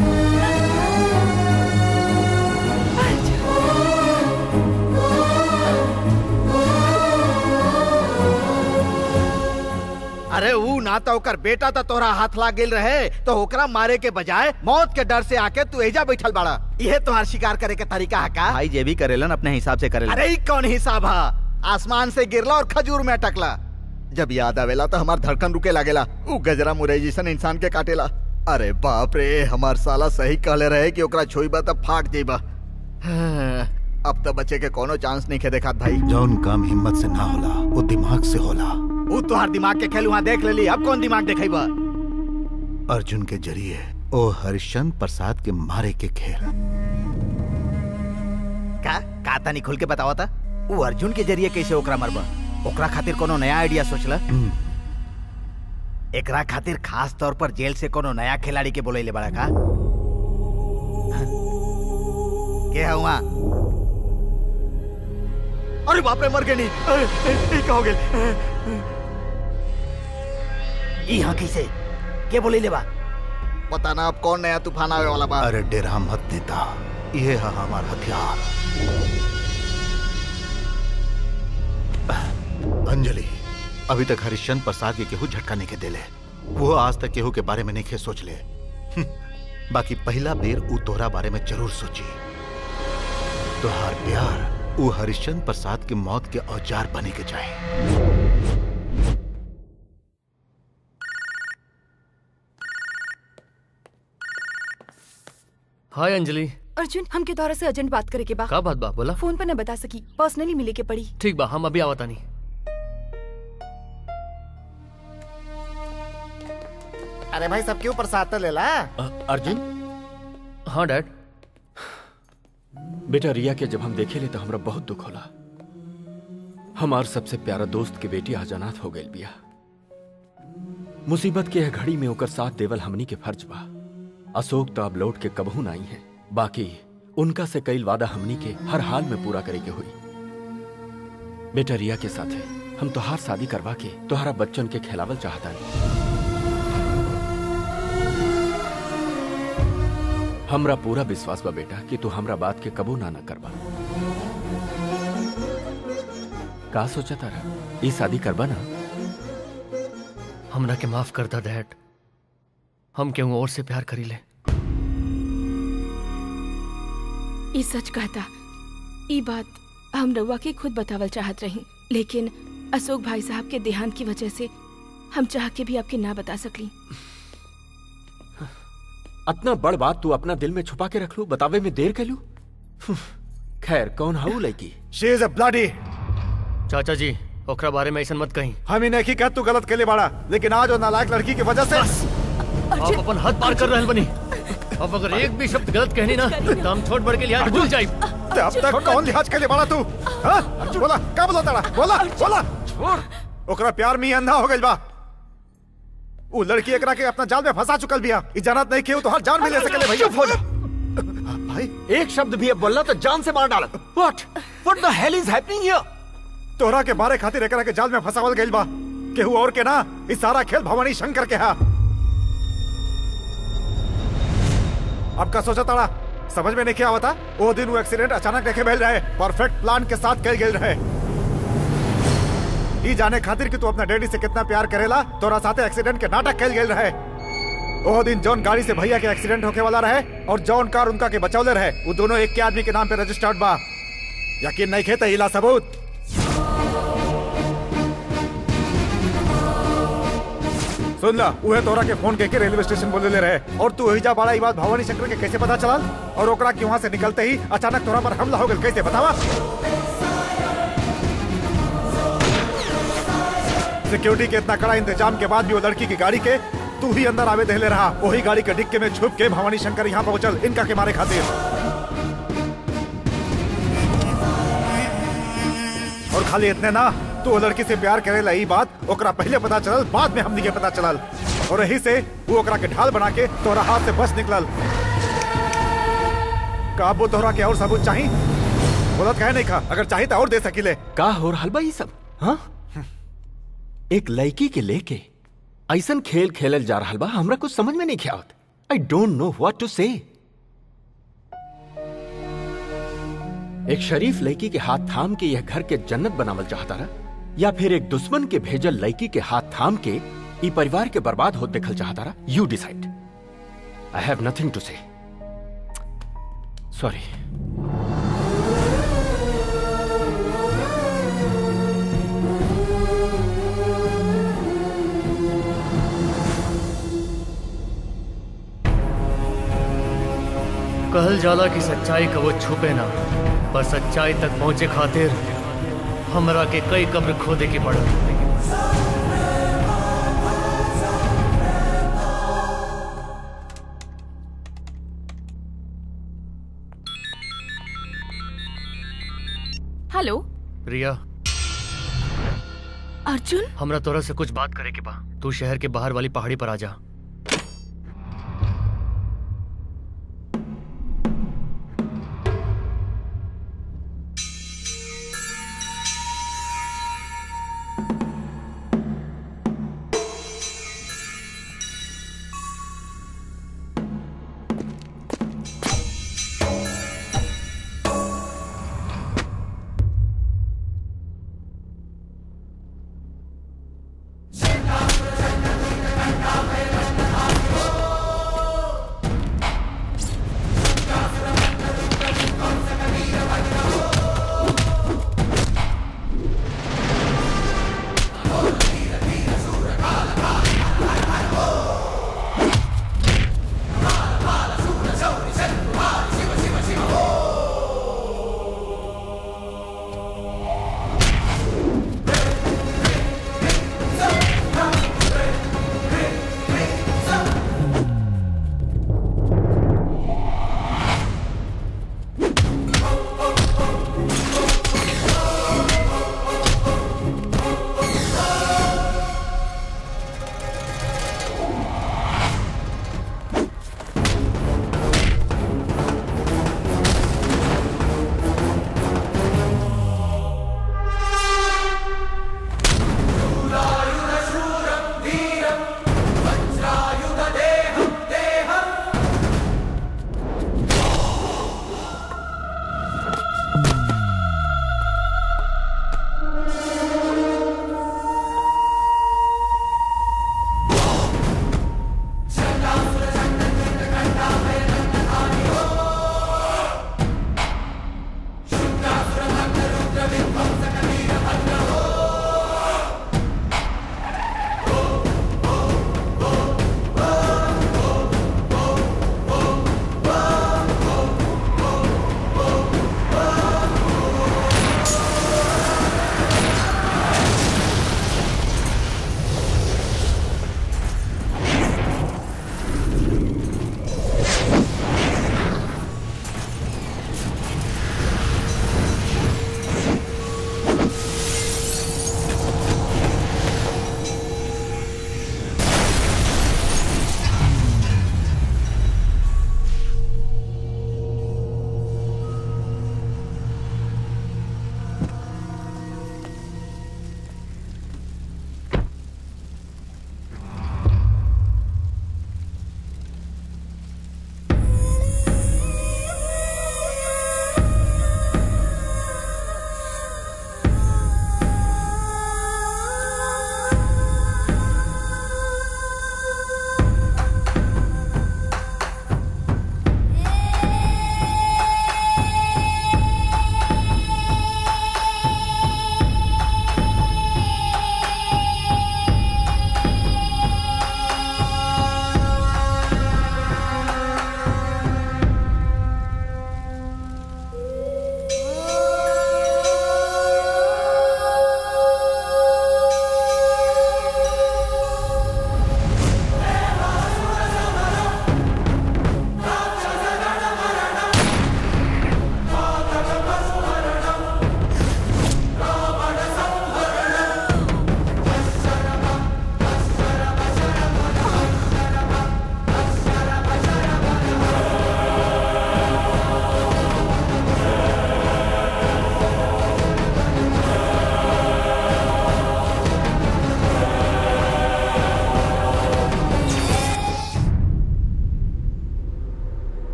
अरे ऊ ना तो ओकर बेटा तो तोरा हाथ लाग गेल रहे तो ओकरा मारे के बजाय मौत के डर से आके तू एजा बैठल बाड़ा ये तुम्हार शिकार करे के तरीका है का भाई जे भी करेलन अपने हिसाब से करेलन अरे ई कौन हिसाब है आसमान से गिरला और खजूर में अटकला जब याद आवेला तो हमार धड़कन रुके लागेला ऊ गजरा मुरई जैसन इंसान के काटेला अरे बाप रे हमार साला सही कहले रहे कि ओकरा छोईबा तब फाट जेबा अब तो बच्चे के कोनो चांस नहीं खे देखात भाई जौन काम हिम्मत से ना होला वो दिमाग से होला ऊ तोहार दिमाग के खेल वहाँ देख लेली अब कौन दिमाग देखेबा अर्जुन के जरिए ओ हरिश्चंद्र प्रसाद के मारे के खेल का का तनी खुल के बतावा था ऊ अर्जुन के जरिए कैसे ओकरा मरबा ओकरा खातिर कोनो नया आइडिया सोचला एकरा खातिर खास तौर पर जेल से कोनो नया खिलाड़ी के बोले बड़ा का के है वहाँ अरे बाप रे मर गए नहीं अरे, ए, ए, का हो गए यहाँ कैसे के बोले ले बा पता ना अब कौन नया तूफान आवे वाला बा अरे डेरा मत नेता ये है हमार हथियार अंजलि अभी तक हरिश्चंद्र प्रसाद के केहू झटका नहीं के देले वो आज तक केहू के बारे में नहीं के सोच ले हम्म, बाकी पहला बेर ऊ तोहरा बारे में जरूर सोची तोहार प्यार ऊ हरिश्चंद्र प्रसाद के मौत के औजार बने के चाहे हाय अंजलि अर्जुन हमके तोहरा से अर्जेंट बात करे के बा का बात बा बोला फोन पर न बता सकी पर्सनली मिले के पड़ी ठीक बा हम अभी आवता नहीं अरे भाई सबके ऊपर साथ ले ला अर्जुन हाँ डैड बेटा रिया के जब हम देखे ले तो हमरा बहुत दुख होला हमार सबसे प्यारा दोस्त के बेटी आज अनाथ हो गई बिया मुसीबत के यह घड़ी में ओकर साथ देवल हमनी के फर्ज बा अशोक तो अब लौट के कबहू ना आई है बाकी उनका से कई वादा हमनी के हर हाल में पूरा करे के हुई बेटा रिया के साथ है हम तोहार शादी करवा के तोहरा बच्चन के खिलावल चाहता हमरा पूरा विश्वास बा बेटा कि तू हमरा बात के कबू ना न करबा का सोचा तारा ई शादी करबा ना हमरा के माफ कर दा डैड हम केहू और से प्यार करी ले ई सच कहता ई बात हम रउआ के खुद बतावल चाहत रही लेकिन अशोक भाई साहब के देहांत की वजह से हम चाह के भी आपके ना बता सकली अतना बड़ बात तू अपना दिल में छुपा के रख लू बतावे में देर कर लू खैर कौन हाउ लड़की शी इज अ ब्लडी चाचा जी ओकरा बारे में ऐसा मत कहीं हम ही नहीं कह तू गलत के लिए बाड़ा लेकिन आज वो नालायक लड़की की वजह से आप अपन हद पार कर रहे बनी अब अगर एक भी शब्द गलत कहनी ना तो हम छोट बढ़ के लिहाज भूल जाए ते अब तक कौन लिहाज के लिए बाड़ा तू हाँ? बोला का बोला तारा बोला बोला छोड़ ओकरा प्यार में ही अंधा हो गइल बा वो लड़की एकरा के अपना जाल में फंसा चुकल बिया ई जानत नहीं केहू तो हर जान में ले सकेले भैया चुप हो जा भाई एक शब्द भी अब बोलना तो जान से मार डाल what what the hell is happening हियर तोहरा के बारे खातिर एकरा के जाल में फंसावल गइल बा केहू और के ना इस सारा खेल भवानी शंकर के हा अब का सोचा ताड़ा समझ में नहीं क्या आवता वो दिन वो एक्सीडेंट अचानक देखे भेल रहे परफेक्ट प्लान के साथ कल गेल रहे ई जाने खातिर कि तू अपना डैडी से कितना प्यार करेला तोरा साथे एक्सीडेंट के नाटक कल गेल रहे वो दिन जौन गाड़ी से भैया के एक्सीडेंट होके वाला रहे और जौन कार उनका के बचौले रहे वो दोनों एक के आदमी के नाम पे रजिस्टर्ड बा यकीन नहीं खेते हिला सबूत सुन ला उहे तोरा के फोन के रेलवे स्टेशन बोले ले रहे और तू हिजा बाड़ा ई बात भवानी शंकर के कैसे पता चला और ओकरा की वहाँ से निकलते ही अचानक तोरा पर हमला हो गया कैसे बतावा सिक्योरिटी के इतना कड़ा इंतजाम के बाद भी वो लड़की की गाड़ी के तू ही अंदर आवे दहले रहा वही गाड़ी के डिक्के में छुप के भवानी शंकर यहाँ पहुंचल इनका के मारे खातिर और खाली इतने ना तू वो लड़की से प्यार करेला ई बात ओकरा पहले पता चलल बाद में हमनी के पता चलल और यही से वो ओकरा के ढाल बना के तोरा हाथ से बच निकलल का वो तोहरा के और सबूत चाहिए बोलत कहे नहीं खा अगर चाहिए तो और दे सकीले का हो रहल बा ई सब हाँ एक लड़की के लेके ऐसन खेल खेलल जा रहल बा हमरा कुछ समझ में नहीं आवत I don't know what to say एक शरीफ लड़की के हाथ थाम के यह घर के जन्नत बनावल चाहता रहा या फिर एक दुश्मन के भेजल लड़की के हाथ थाम के ई परिवार के बर्बाद होत देखल चाहता रहा you decide I have nothing to say sorry कहल जाला कि सच्चाई कबो छुपे ना पर सच्चाई तक पहुंचे खातिर हमरा के कई कब्र खोदे के पड़ल हेलो रिया अर्जुन हमरा तोरा से कुछ बात करे के बा तू शहर के बाहर वाली पहाड़ी पर आ जा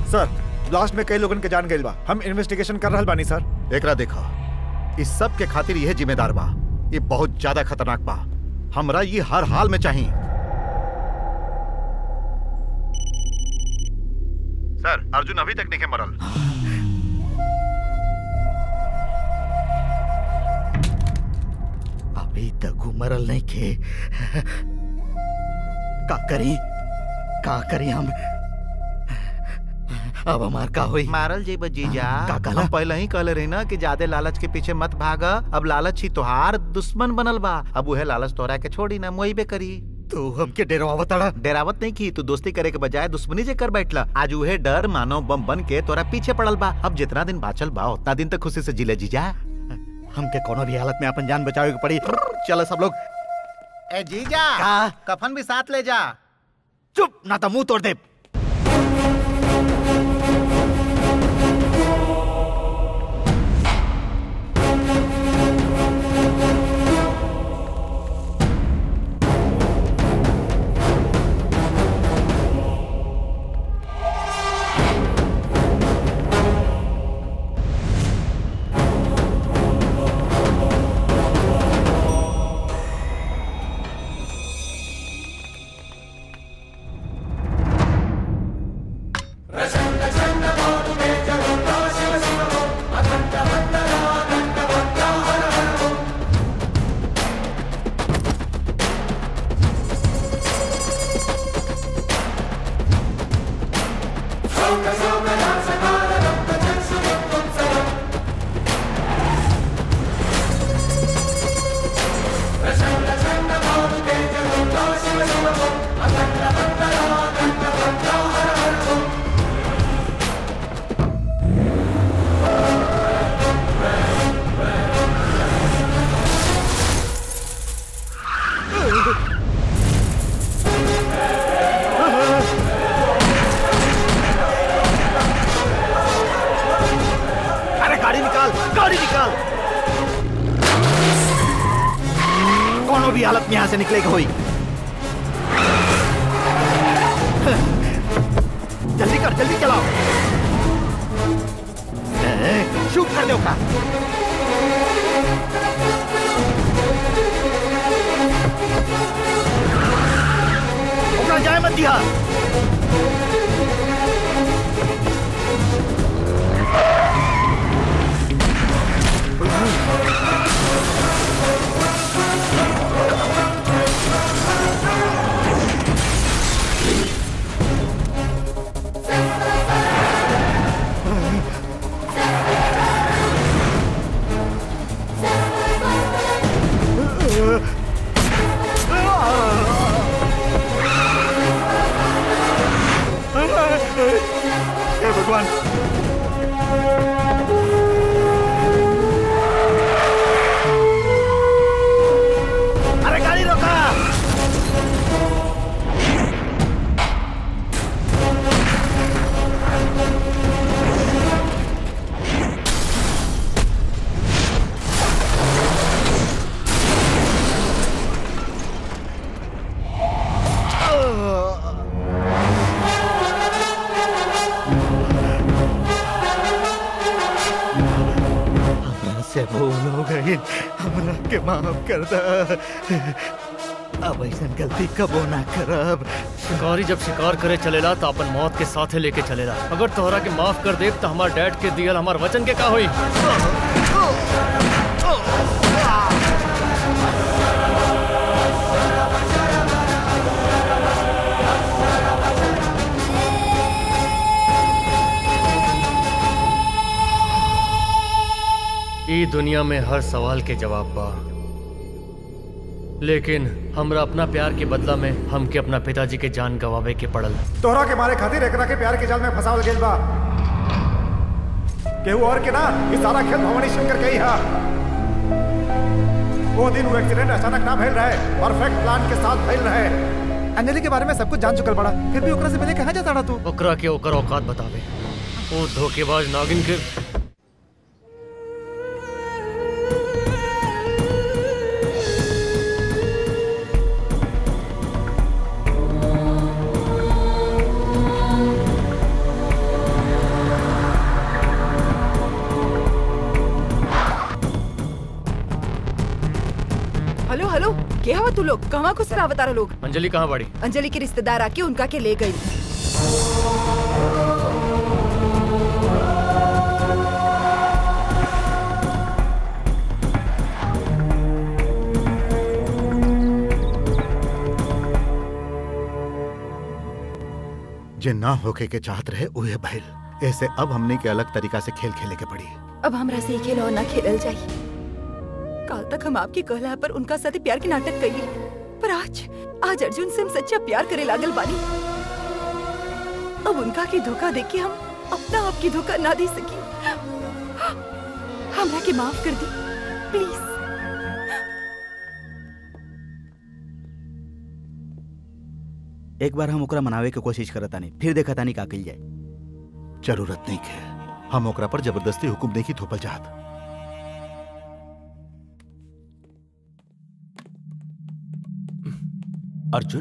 सर लास्ट में कई लोगन के जान गइल बा हम इन्वेस्टिगेशन कर रहल बानी सर एकरा देखा इस सब के खातिर यह जिम्मेदार बा ये बहुत ज्यादा खतरनाक बा हमरा ये हर हाल में चाहिए सर अर्जुन अभी तक नहीं मरल अभी तक उमरल नहीं खे का करी का करी हम अब हमार का होई मारल जेब जीजा का कहला? हम पहले ही कहले रही ना कि ज्यादा लालच के पीछे मत भाग अब लालच ही तोहार दुश्मन बनल बा अब उहे लालच तोहरा के छोड़ी ना मोई बे करी तू हमके डेरावत अड़ा डेरावत नहीं की तू दोस्ती करे के बजाय दुश्मनी जे कर बैठला आज उहे डर मानो बम बन के तोरा पीछे पड़ल बा अब जितना दिन बाचल बा उतना दिन तक खुशी से जिले जीजा हमके कोनो भी हालत में अपन जान बचावे के पड़ी चलो सब लोग ए जीजा का कफन भी साथ ले जा चुप ना तो मुंह तोड़ दे अरे गाड़ी निकाल गाड़ी निकाल कोनो भी हालत में यहाँ से निकलेगा होई जल्दी कर जल्दी चलाओ ए, शूट कर दो का ओकरा जाए मत दिया हे भगवान अरे गाड़ी रोका हमरा से भूल हो गई हमरा के माफ कर द अब ऐसा गलती कबो ना करब शिकारी जब शिकार करे चलेला तो अपन मौत के साथे लेके चलेला अगर तोहरा के माफ कर देब तो हमार डैड के दियल हमार वचन के का होई ई दुनिया में हर सवाल के जवाब बा लेकिन हमरा अपना प्यार के बदला में हमके अपना पिताजी के जान गवावे के पड़ल तोहरा के मारे खातिर एकरा के प्यार के जाल में फंसावल गेल बा केहू और के ना ई सारा खेल भवानी शंकर के ही हा वो दिन वो एक्सीडेंट अचानक ना भइल रहे परफेक्ट प्लान के साथ भइल रहे अंजलि के बारे में सब कुछ जान चुकल बड़ा फिर भी ओकरा से मिले कहाँ जाता तू ओकरा के ओकर औकात बतावे ओ धोखेबाज नागिन के क्या हुआ तू लोग कहाँ को सर अवतारा लोग अंजलि कहाँ बाड़ी अंजलि के रिश्तेदार आके उनका के ले गई जे ना होके के चाहत रहे उहे भइल ऐसे अब हमने के अलग तरीका से खेल खेले के पड़ी अब हमरा से ही खेल और ना खेलल जाई कल तक हम आपकी कहला पर उनका साथे प्यार के नाटक कई पर आज आज अर्जुन से हम सच्चा प्यार करे लागल बानी अब उनका की धोखा देख के हम अपना आप की धोखा ना दे सकी हमरा के माफ कर दी प्लीज एक बार हम ओकरा मनावे के कोशिश करत तानी फिर देखा तानी का कइल जाए जरूरत नहीं के हम ओकरा पर जबरदस्ती हुकुम नहीं की थोपल चाहत अर्जुन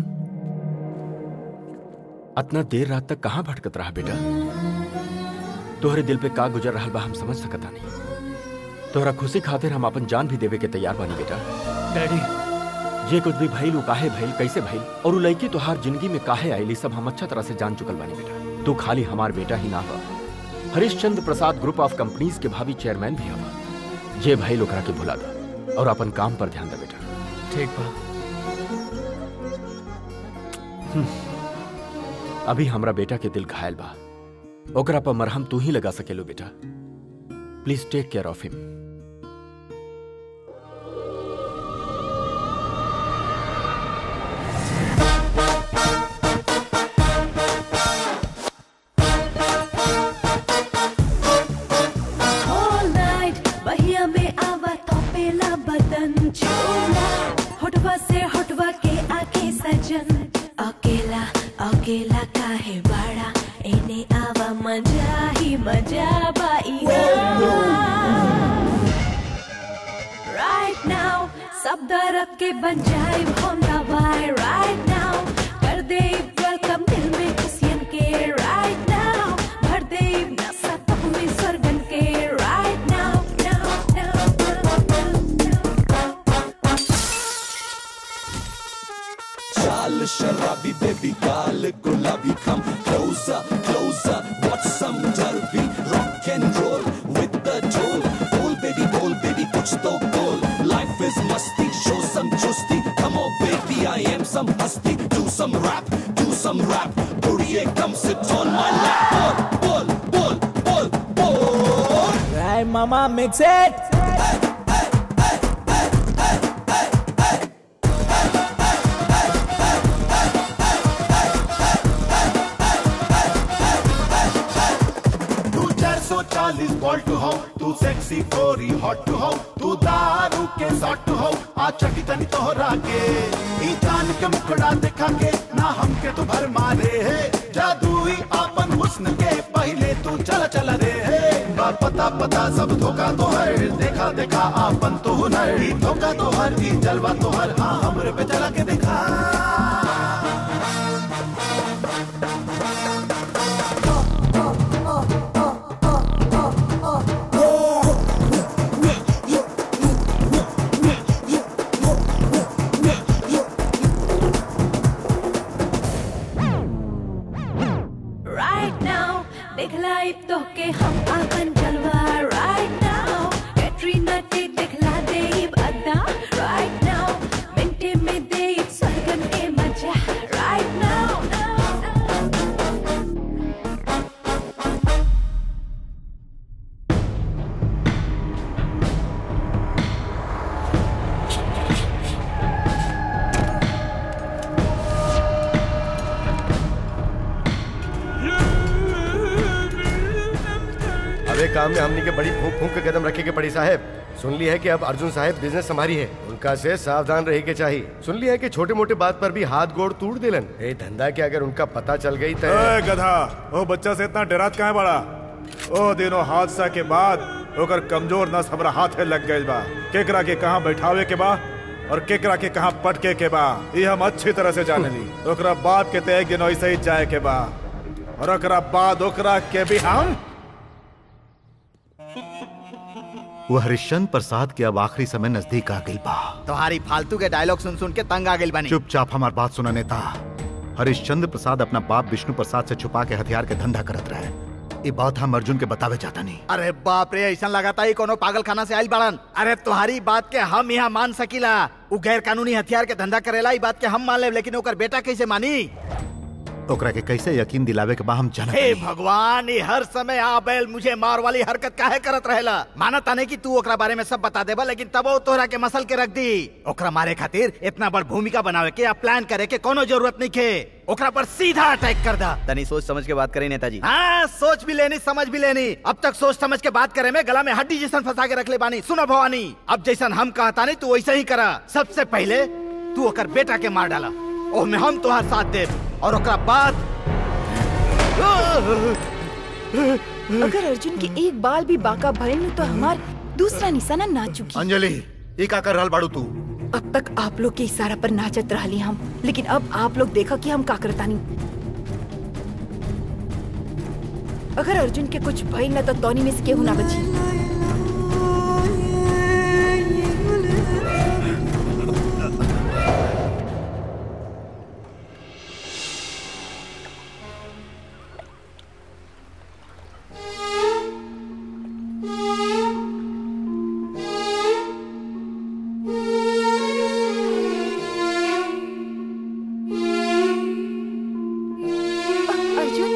अतना देर रात तक कहाँ भटकत रहा बेटा तोहरे दिल पे का गुजर रहा बा हम समझ सकता नहीं तोहरा खुशी खातिर हम अपन जान भी देवे के तैयार बानी बेटा डैडी जे कुछ भी भइल उ काहे भइल कैसे भइल और उ लड़की तोहार जिंदगी में काहे आईली सब हम अच्छा तरह से जान चुकल बानी बेटा तू खाली हमार बेटा ही ना हो Harishchandra Prasad group of companies के भावी चेयरमैन भी हवा जे भइल ओकरा के भुला दा और अपन काम पर ध्यान दे बेटा ठीक बा अभी हमरा बेटा के दिल घायल बा ओकरा पर मरहम तू ही लगा सकेलो बेटा please take care of him All night बहिया में आवा तोपेला बदन छोला होठवा से होठवा के आके सजन अकेला अकेला काहे बड़ा एने आवा मजा ही मजा बाई Right now सब दर्द के बन जाए हम दवाई Right now कर दे वेलकम दिल में खुशियन के Right now भर दे नशा तब में सरगन के Right now now now चाल शराबी बेबी गाल गुलाबी come closer closer watch some derby rock and roll with the toll bowl baby bowl baby kuch to bowl life is musty show some chusti come on baby I am some husty do some rap do some rap buriye come sit on my lap bowl bowl bowl bowl bowl Right, mama, mix it. तू चार सौ चालीस volt हो तू sexy गोरी hot हो तू दारू के सॉट हो आ चटी तनी तोहरा के ई जान के मुखड़ा देखा के ना हमके तू भर मारे है जादुई आपन हुस्न के पहले तू चल चल रे है बा पता पता सब धोखा तो हर देखा देखा आपन तो हुनर ई धोखा तो हर ई जलवा तो हर हाँ हमरे पे चला के देखा Right now दिखलाई तो के हम अपन जलवा Right now कैटरीना के दिखला दे अदा Right now मिनटे में दे सरगम के मजा Right now अब एक काम में हमने के बड़ी फूक फूक के कदम रखे के पड़ी साहब सुन ली है कि अब अर्जुन साहब बिजनेस संभारी है उनका से सावधान रहे के चाहिए सुन लिया है कि छोटे मोटे बात पर भी हाथ गोड़ तोड़ दिलन ए धंधा के अगर उनका पता चल गई तो ए गधा ओ बच्चा से इतना डरात काहे बड़ा ओ दिनों हादसा के बाद ओकर कमजोर नस हमरा हाथे लग गइल बा केकरा के कहाँ बैठावे के बा और केकरा के कहाँ पटके के बा ये हम अच्छी तरह से जाने ली ओकरा बाप के ते एक दिन ऐसे ही जाए के बा और ओकरा बाद ओकरा के भी हम वो हरिश्चंद्र प्रसाद के अब आखिरी समय नजदीक आ गई बा तुम्हारी फालतू के डायलॉग सुन सुन के तंग आ गई बनी चुपचाप हमार बात सुना नेता हरिश्चंद्र प्रसाद अपना बाप विष्णु प्रसाद से छुपा के हथियार के धंधा करत रहे ये बात हम अर्जुन के बतावे जाता नहीं अरे बाप रे ऐसा लगाता ही कोनो पागल खाना से आयल बड़न अरे तुम्हारी बात के हम यहाँ मान सकीला उ गैर कानूनी हथियार के धंधा करेला ई बात के हम मान ले लेकिन ओकर बेटा कैसे मानी ओकरा के कैसे यकीन दिलावे के बा हम जानत हे नहीं। भगवान ये हर समय आ बैल मुझे मार वाली हरकत काहे करत रहेला माना ताने कि तू ओकरा बारे में सब बता देबा लेकिन तब वो तोहरा के मसल के रख दी ओकरा मारे खातिर इतना बड़ भूमिका बनावे के या प्लान करे के कोनो जरूरत नहीं के ओकरा पर सीधा अटैक कर दा तनी सोच समझ के बात करी नेताजी हाँ सोच भी लेनी समझ भी लेनी अब तक सोच समझ के बात करे में गला में हड्डी जैसन फंसा के रख ले बानी सुनो भवानी अब जैसन हम कहता नहीं तू वैसे ही करा सबसे पहले तू ओकर बेटा के मार डाला ओमे हम तुहार साथ दे और ओकरा बाद अगर अर्जुन के एक बाल भी बाका भइल न तो हमार दूसरा निशाना ना चुकी अंजलि ये का कर रहल बाड़ू तू अब तक आप लोग के इशारा पर नाचत रहली हम लेकिन अब आप लोग देखा कि हम का करतानी अगर अर्जुन के कुछ भइल न तो तोनी में से केहू ना बची अर्जुन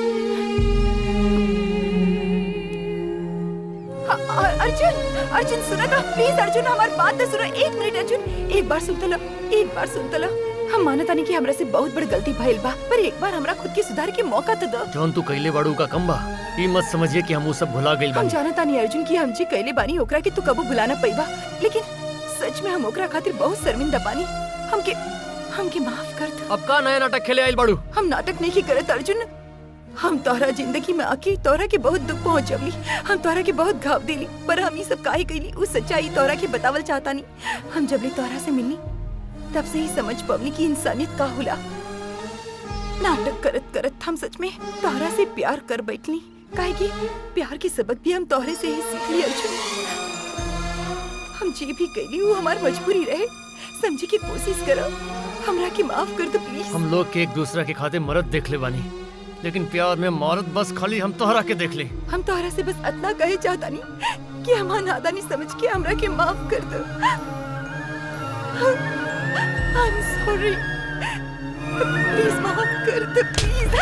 हाँ, अ- अर्जुन अर्जुन सुनो तो प्लीज अर्जुन हमारी बात तो सुनो एक मिनट अर्जुन एक बार सुन तो लो एक बार सुन तो लो हम मानता नहीं कि हमरा से बहुत बड़ी गलती भइल बा पर एक बार हमरा खुद के सुधार के मौका तो दो जौन तू कैले बाड़ू का कम बा ई मत समझिए कि हम वो सब भुला गइल हम बानी जानता नहीं अर्जुन की हम जी कैले बानी ओकरा के तू कबू भुलाना पैबा लेकिन सच में हम ओकरा खातिर बहुत शर्मिंदा बानी हमके हमके माफ कर दो अब का नया नाटक खेले आइल बाड़ू हम नाटक नहीं करत अर्जुन हम तोहरा जिंदगी में आके तोहरा के बहुत दुख पहुंचवली हम तोहरा के बहुत घाव दिली पर हम ये सब काहे कैली उस सच्चाई तोहरा के बतावल चाहता नहीं हम जब ले तोहरा से मिलनी तब से ही समझ पवनी की इंसानियत का होला नाटक करत करत हम सच में तोहरा से प्यार कर बैठली काहे कि प्यार के सबक भी हम तोहरे से ही सीख ली अर्जुन हम जे भी कैली वो हमार मजबूरी रहे समझे की कोशिश करो हमरा के माफ कर दो प्लीज हम लोग के एक दूसरा के खाते मरद देख ले बानी लेकिन प्यार में मौरत बस खाली हम तोहरा के देख ले हम तोहरा से बस इतना कहे चाहता नहीं कि हमारा नादानी समझ के हमरा के माफ कर दो I'm sorry. प्लीज माफ कर दो प्लीज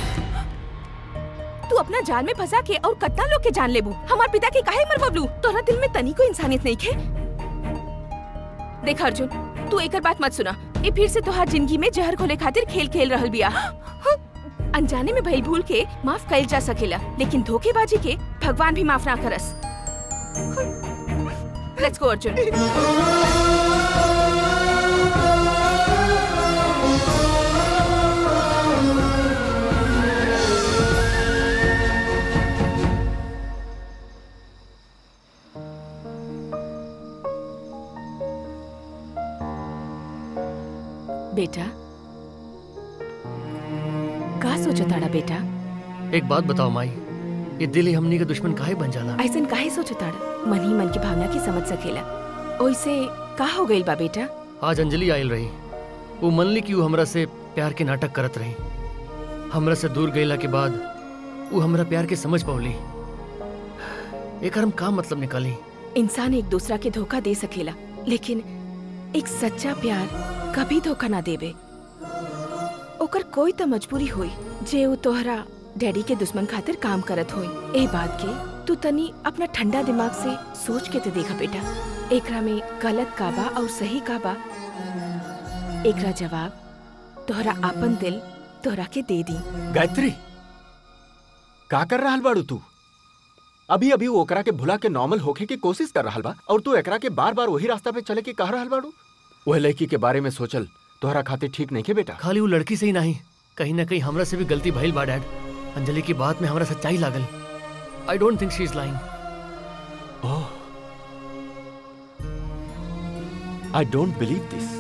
तू अपना जाल में फंसा के और कतना लोग के जान लेबू हमार पिता के काहे मर बबलू तोरा दिल में तनी को इंसानियत नहीं खे देख अर्जुन तू एकर बात मत सुना ये फिर से तोहार जिंदगी में जहर घोले खातिर खेल खेल रहल बिया अनजाने में भइल भूल के माफ कइल जा सकेला लेकिन धोखेबाजी के भगवान भी माफ ना करस लेट्स गो अर्जुन बेटा का सोचताड़ा बेटा एक बात बताओ माई ये दिल ही हमनी के दुश्मन काहे बन जाला ऐसन काहे सोचताड़ा मन ही मन की भावना की समझ सकेला ओइसे का हो गइल बा बेटा आज अंजलि आयल रही वो मनली कि वो हमरा से प्यार के नाटक करत रही हमरा से दूर गईला के बाद वो हमरा प्यार के समझ पवली एकर हम का मतलब निकाली इंसान एक दूसरा के धोखा दे सकेला लेकिन एक सच्चा प्यार कभी धोखा ना देवे ओकर कोई तो मजबूरी होई जे वो तोहरा डैडी के दुश्मन खातिर काम करत होई ए बात के तू तनी अपना ठंडा दिमाग से सोच के तो देखा बेटा एकरा में गलत का बा और सही का बा एकरा जवाब तोहरा आपन दिल तोहरा के दे दी गायत्री का कर रहल बाड़ू तू अभी अभी वो ओकरा के भुला के नॉर्मल होखे की कोशिश कर रहल बा और तू एकरा के बार बार वही रास्ता पे चले के कह रहल बाड़ू वह लड़की के बारे में सोचल तोहरा खातिर ठीक नहीं के बेटा खाली वो लड़की से ही नहीं कहीं ना कहीं हमरा से भी गलती भइल बा डैड अंजलि की बात में हमरा सच्चाई लागल I don't think she is lying oh I don't believe दिस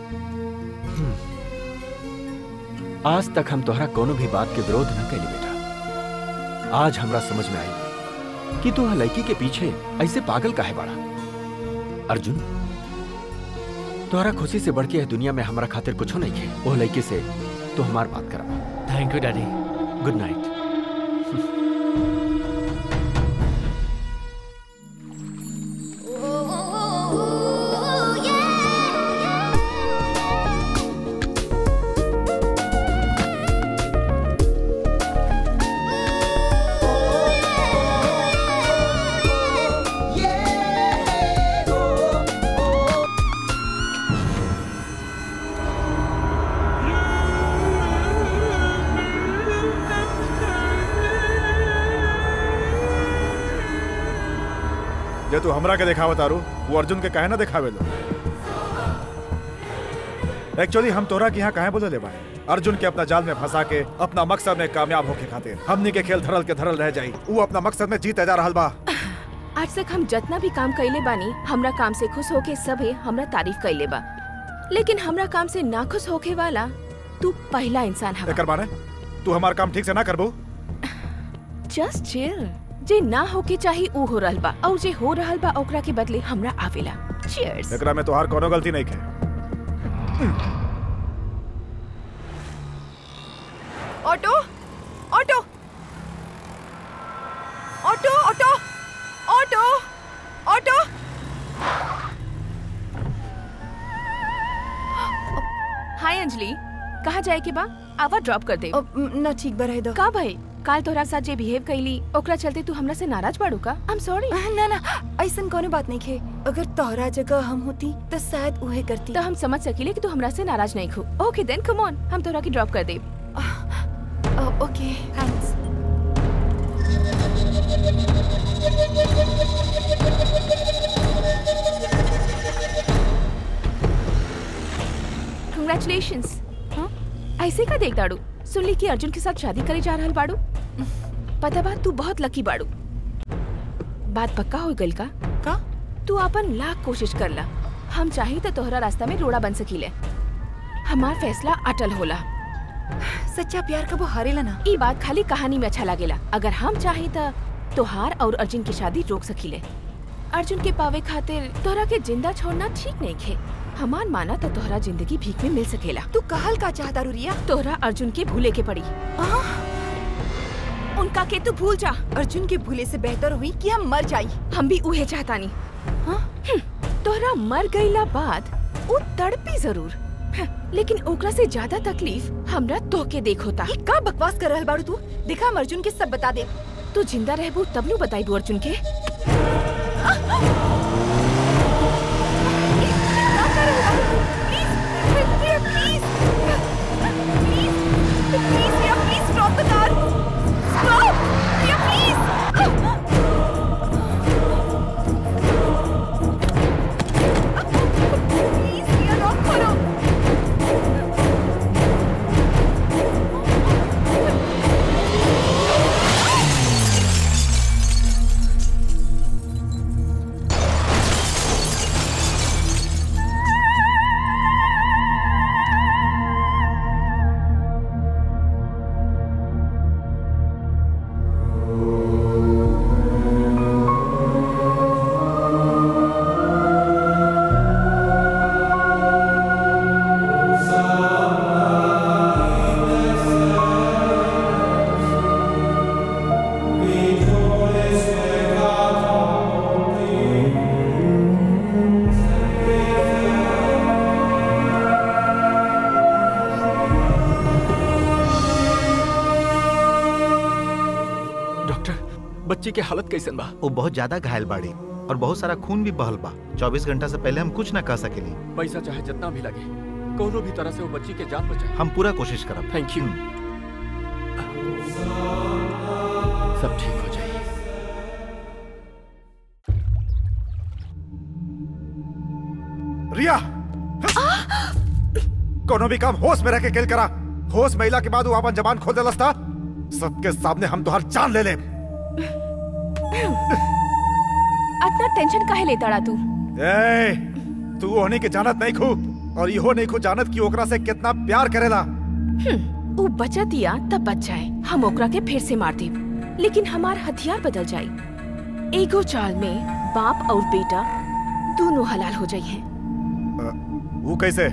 आज तक हम तोहरा कोनो भी बात के विरोध न कैली बेटा आज हमरा समझ में आई कि तू ह लड़की के पीछे ऐसे पागल काहे बाड़ा अर्जुन तोहरा खुशी से बढ़ के यह दुनिया में हमारा खातिर कुछो नहीं है वो लड़की से तू हमार बात करा thank you daddy good night जे तू हमरा के दिखावत तारू वो अर्जुन के काहे ना दिखावे लो एक्चुअली हम तोरा के यहाँ काहे बोले ले बाए अर्जुन के अपना जाल में फंसा के अपना मकसद में कामयाब होके खातिर हमनी के खेल धरल के धरल रह जाई वो अपना मकसद में जीते जा रहल बा आज तक हम जितना भी काम कैले बानी हमरा काम से खुश होके सभे हमरा तारीफ कैले बा लेकिन हमरा काम से नाखुश होके वाला तू पहला इंसान हवा एकर माने तू हमार काम ठीक से ना करबो जस्ट चिल जे ना होके चाही ऊ हो रहल बा और जे हो रहल बा ओकरा के बदले हमरा आवेला चीयर्स एकरा में तोहार कोनो गलती नहीं है auto auto auto auto auto auto hi Anjali कहाँ जाए के बा आवा ड्रॉप कर दे ना ठीक बा रहे दो का भाई काल तोरा साथ जे बिहेव कैली ओकरा चलते तू हमरा से नाराज बाड़ू का आई एम सॉरी ना ना ऐसन कोनो बात नहीं खे अगर तोहरा जगह हम होती तो शायद उहे करती तो हम समझ सकीले कि तू हमरा से नाराज नहीं खू ओके देन कम ऑन हम तोरा की ड्रॉप कर दे ओके थैंक्स कंग्रेचुलेशंस हाँ ऐसे का देख दाड़ू सुन ली कि अर्जुन के साथ शादी करे जा रहल बाड़ू पता बात तू बहुत लकी बाड़ू बात पक्का हो गइल का का तू अपन लाख कोशिश कर ला हम चाही तो तोहरा रास्ता में रोड़ा बन सकीले हमार फैसला अटल होला सच्चा प्यार कबो हारेला ना ई बात खाली कहानी में अच्छा लागेला अगर हम चाही तो तोहार और अर्जुन की शादी रोक सकीले अर्जुन के पावे खातिर तोहरा के जिंदा छोड़ना ठीक नहीं खे हमार माना तो तोहरा जिंदगी भीख में मिल सकेला तू कहल का चाहता रुरिया तोहरा अर्जुन के भूले के पड़ी उनका के तू भूल जा अर्जुन के भूले से बेहतर हुई कि हम मर जाई हम भी उहे चाहता नहीं हाँ? तोहरा मर गईला बाद वो तड़पी जरूर हाँ, लेकिन ओकरा से ज्यादा तकलीफ हमरा तोके देख होता ये का बकवास कर रहल बाड़ू तू देखा हम अर्जुन के सब बता दे तू जिंदा रहबू तब नु बताईबू अर्जुन के डॉक्टर बच्ची के हालत कैसन बा वो बहुत ज्यादा घायल बाड़ी और बहुत सारा खून भी बहल बा चौबीस घंटा से पहले हम कुछ ना कह सकेली पैसा चाहे जितना भी लगे कोनो भी तरह से वो बच्ची के जान बचाए हम पूरा कोशिश करब थैंक यू सब ठीक हो जाए रिया कोनो भी काम होश में रह के खेल करा होश महिला के बाद वो अपन जबान खोल देलस था सबके सामने हम तोहर जान ले ले इतना टेंशन काहे लेता ड़ा तू ए तू ओहनी के जानत नहीं खू और इहो नहीं खू जानत कि ओकरा से कितना प्यार करेला वो बचा दिया तब बच जाए हम ओकरा के फिर से मार देब लेकिन हमार हथियार बदल जाई एगो चाल में बाप और बेटा दोनों हलाल हो जाइए वो कैसे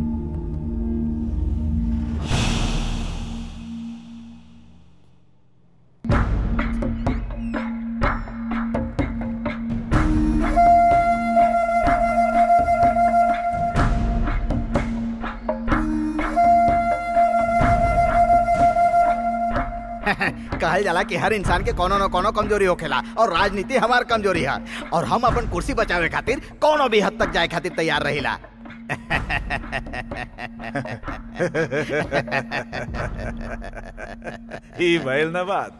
कहल जाला कि हर इंसान के कोनो न कोनो कमजोरी होखेला और राजनीति हमार कमजोरी है और हम अपन कुर्सी बचावे खातिर कोनो भी हद तक जाए खातिर तैयार रहिला ई भइल ना बात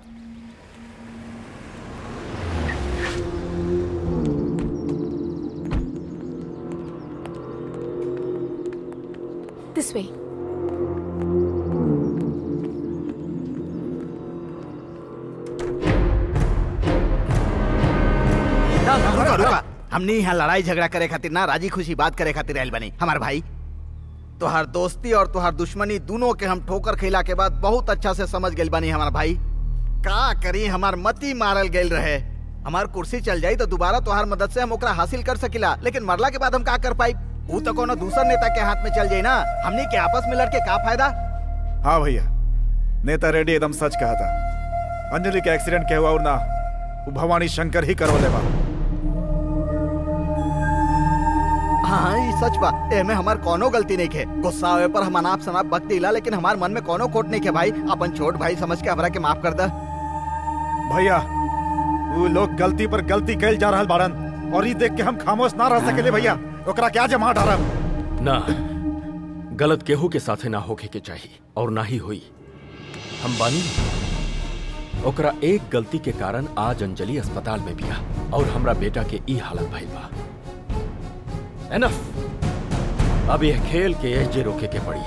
दिस वे रुका रुका हमने यहाँ लड़ाई झगड़ा करे खातिर ना राजी खुशी बात करे खातिर आयल बनी हमार भाई तोहार दोस्ती और तोहार दुश्मनी दोनों के हम ठोकर खेला के बाद बहुत अच्छा से समझ गए बनी हमार भाई का करी हमार मती मारल गए रहे हमार कुर्सी चल जाई तो दोबारा तोहार मदद से हम ओकरा हासिल कर सकिला लेकिन मरला के बाद हम का कर पाई वो तो कोनो दूसर नेता के हाथ में चल जाई ना हमने के आपस में लड़के का फायदा हाँ भैया नेता रेड्डी एकदम सच कहा था अंजलि के एक्सीडेंट के हुआ और ना वो भवानी शंकर ही करवा लेवा हाँ हाँ ये सच बा एमे हमार कोनो गलती नहीं है गुस्सा आवे पर हम अनाप शनाप बक दिला लेकिन हमार मन में कोनो खोट नहीं है भाई अपन छोट भाई समझ के हमरा के माफ कर दा भैया वो लोग गलती पर गलती कैल जा रहल बाड़न और ये देख के हम खामोश ना रह सकेले भैया ओकरा क्या जमा डारब ना गलत केहू के साथे ना होके के चाहिए और ना ही हुई हम बानी ओकरा एक गलती के कारण आज अंजलि अस्पताल में बिया और हमरा बेटा के ई हालत भइल बा एनफ अब यह खेल के एजे रोके के पड़ी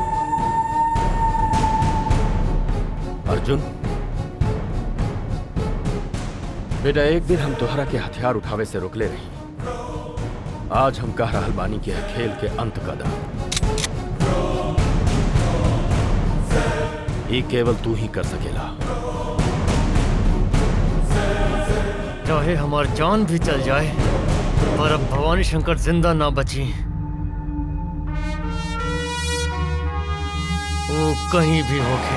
अर्जुन बेटा एक दिन हम तोहरा के हथियार उठावे से रोकले रही आज हम कह रहल बानी के यह खेल के अंत कदम ये केवल तू ही कर सकेला चाहे हमार जान भी चल जाए पर अब भवानी शंकर जिंदा ना बची वो कहीं भी होके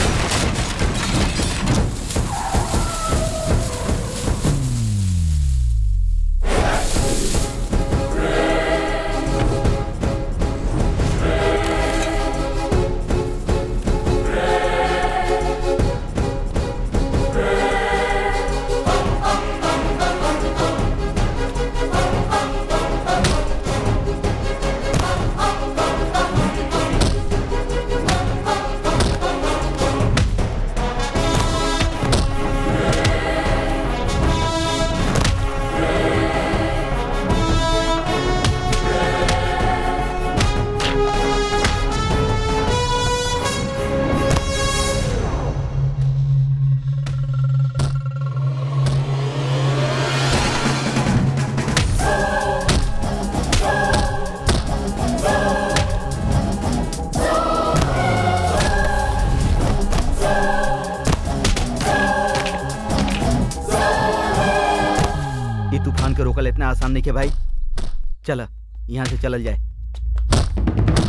ये तूफान के रोकल इतना आसान नहीं है भाई चल यहाँ से चलल जाए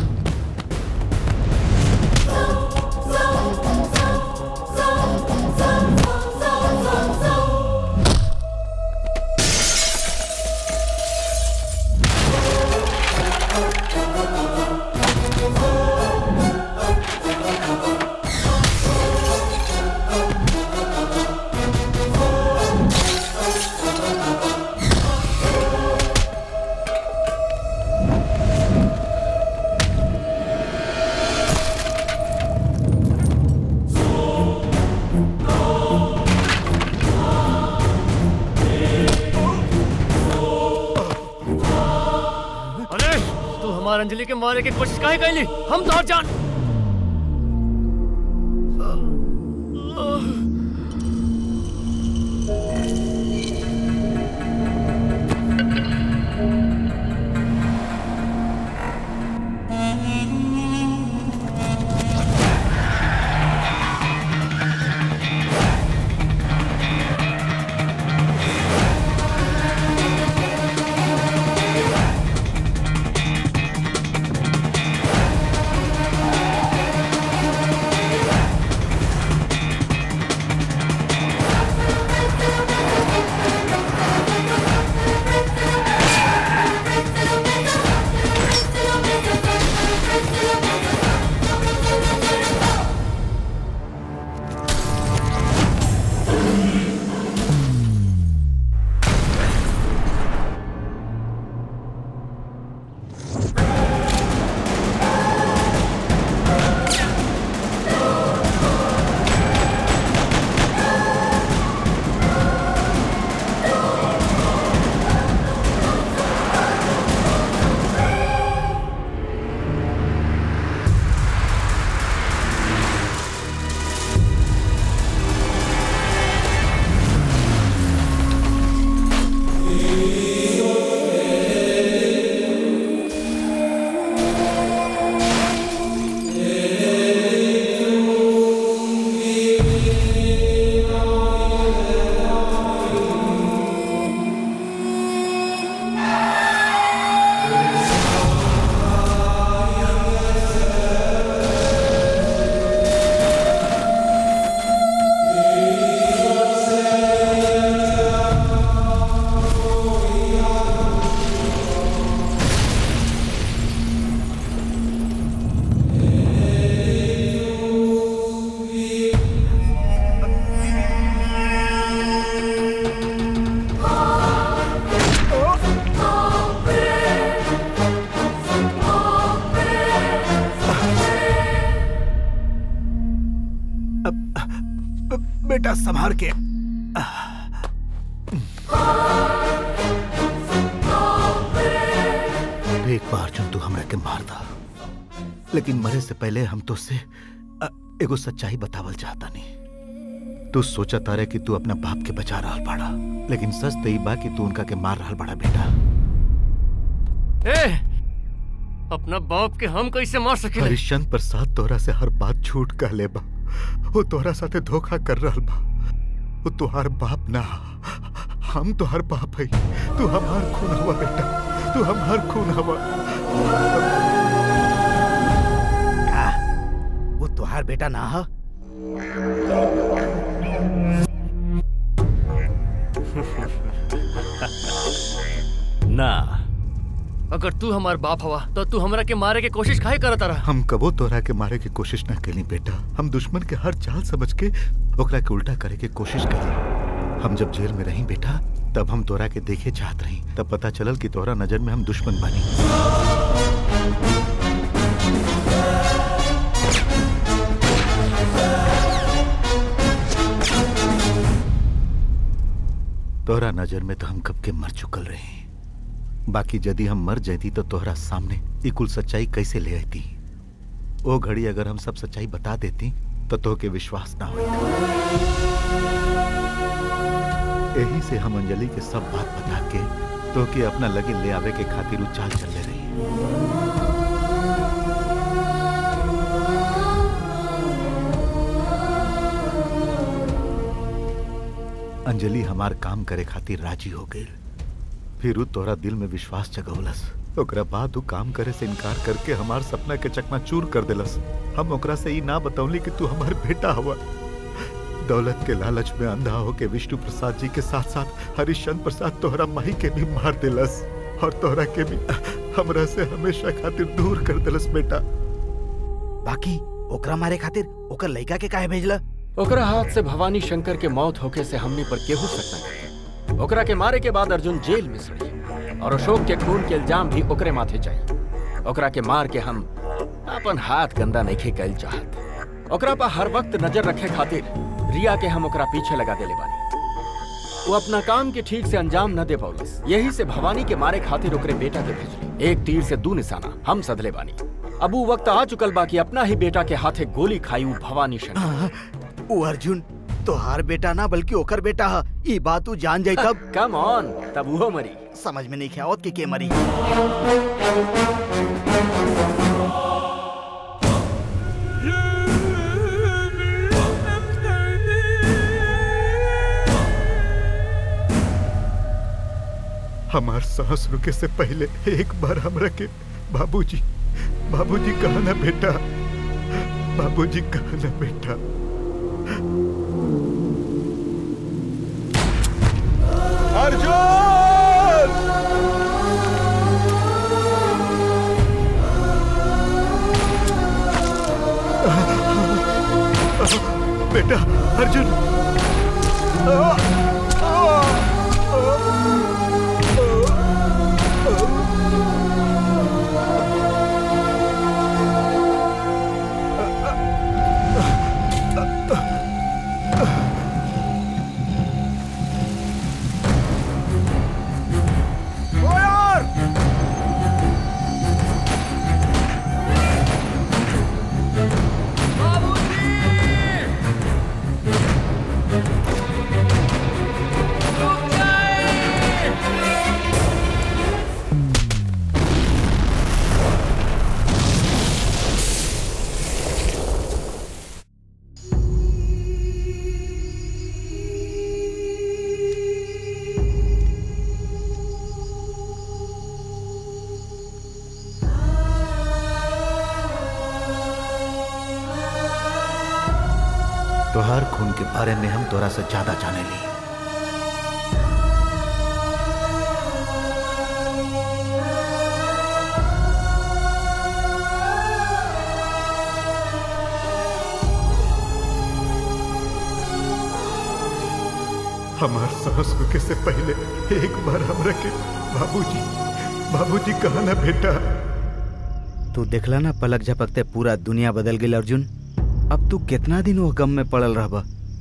अरे तू हमार अंजलि के मारे की कोशिश काहे कैली हम तो जान बेटा संभार के एक बार अर्जुन तू हमरा के मार दा लेकिन मरे से पहले हम तो से एगो सच्चाई बतावल चाहता नहीं तू सोचा तारे कि तू अपना बाप के बचा रहा बाड़ा लेकिन सच तो ई बा कि तू उनका के मार रहा बड़ा बेटा ए, अपना बाप के हम कैसे मार सके हरिश्चंद्र प्रसाद तोहरा से हर बात झूठ कह ले बा वो तोहरा साथे धोखा कर रहा बा वो तुहार बाप ना हम तो हर बाप है तू हमार खून हवा बेटा तू हमार खून हवा का वो तुहार बेटा ना हा ना अगर तू हमार बाप हवा तो तू हमरा के मारे के कोशिश काहे करत रहा हम कबो तोहरा के मारे की कोशिश ना कैली बेटा हम दुश्मन के हर चाल समझ के ओकरा के उल्टा करे के कोशिश करी हम जब जेल में रही बेटा तब हम तोरा के देखे चाहत रही तब पता चलल कि तोहरा नजर में हम दुश्मन बनी तोहरा नजर में तो हम कब के मर चुकल रहे बाकी यदि हम मर जाती तो तोहरा सामने ई कुल सच्चाई कैसे ले आती ओ घड़ी अगर हम सब सच्चाई बता देती तो तो के विश्वास ना होता यही से हम अंजलि के सब बात बता के तो के अपना लगे ले आवे के खातिर उ चाल चल रही अंजलि हमार काम करे खातिर राजी हो गई फिर उ तोरा दिल में विश्वास जगौलस ओकरा बाद उ काम करे से इनकार करके हमार सपना के चकनाचूर कर देलस हम ओकरा से ई ना बतौली कि तू हमार बेटा हुआ दौलत के लालच में अंधा होके विष्णु प्रसाद जी के साथ साथ हरिश्चंद्र प्रसाद तोहरा माही के भी मार देलस और तोहरा के भी हमरा से हमेशा खातिर दूर कर देलस बेटा बाकी ओकरा मारे खातिर ओकर लड़का के काहे भेजला ओकरा हाथ से भवानी शंकर के मौत होके से हमने पर केहू सकता नहीं ओकरा के मारे के बाद अर्जुन जेल में सड़ी और अशोक के खून के इल्जाम भी ओकरे माथे चाहिए ओकरा के मार के हम अपन हाथ गंदा नहीं कैल चाहत ओकरा पर हर वक्त नजर रखे खातिर रिया के हम ओकरा पीछे लगा देले बानी वो अपना काम के ठीक से अंजाम न दे पौलस यही से भवानी के मारे खातिर ओकरे बेटा के भेजली एक तीर से दू निशाना हम सधले बानी अब वो वक्त आ चुकल बा कि अपना ही बेटा के हाथे गोली खाई उ भवानी शंकर ओ अर्जुन तोहार बेटा ना बल्कि ओकर बेटा हा ई बात तू जान जाई तब कम ऑन तब वो मरी समझ में नहीं ख्यावत कि के मरी हमार सांस रुके से पहले एक बार हमरा के बाबूजी बाबूजी कहा ना बेटा बाबूजी कहा ना बेटा अर्जुन बेटा अर्जुन तोहार खून के बारे में हम तोरा से ज्यादा जाने ली हमार सांस रुके से पहले एक बार हमरा के बाबूजी बाबूजी कहा ना बेटा तू देखला ना पलक झपकते पूरा दुनिया बदल गई अर्जुन अब तू कितना दिन वो गम में पड़ल रहबा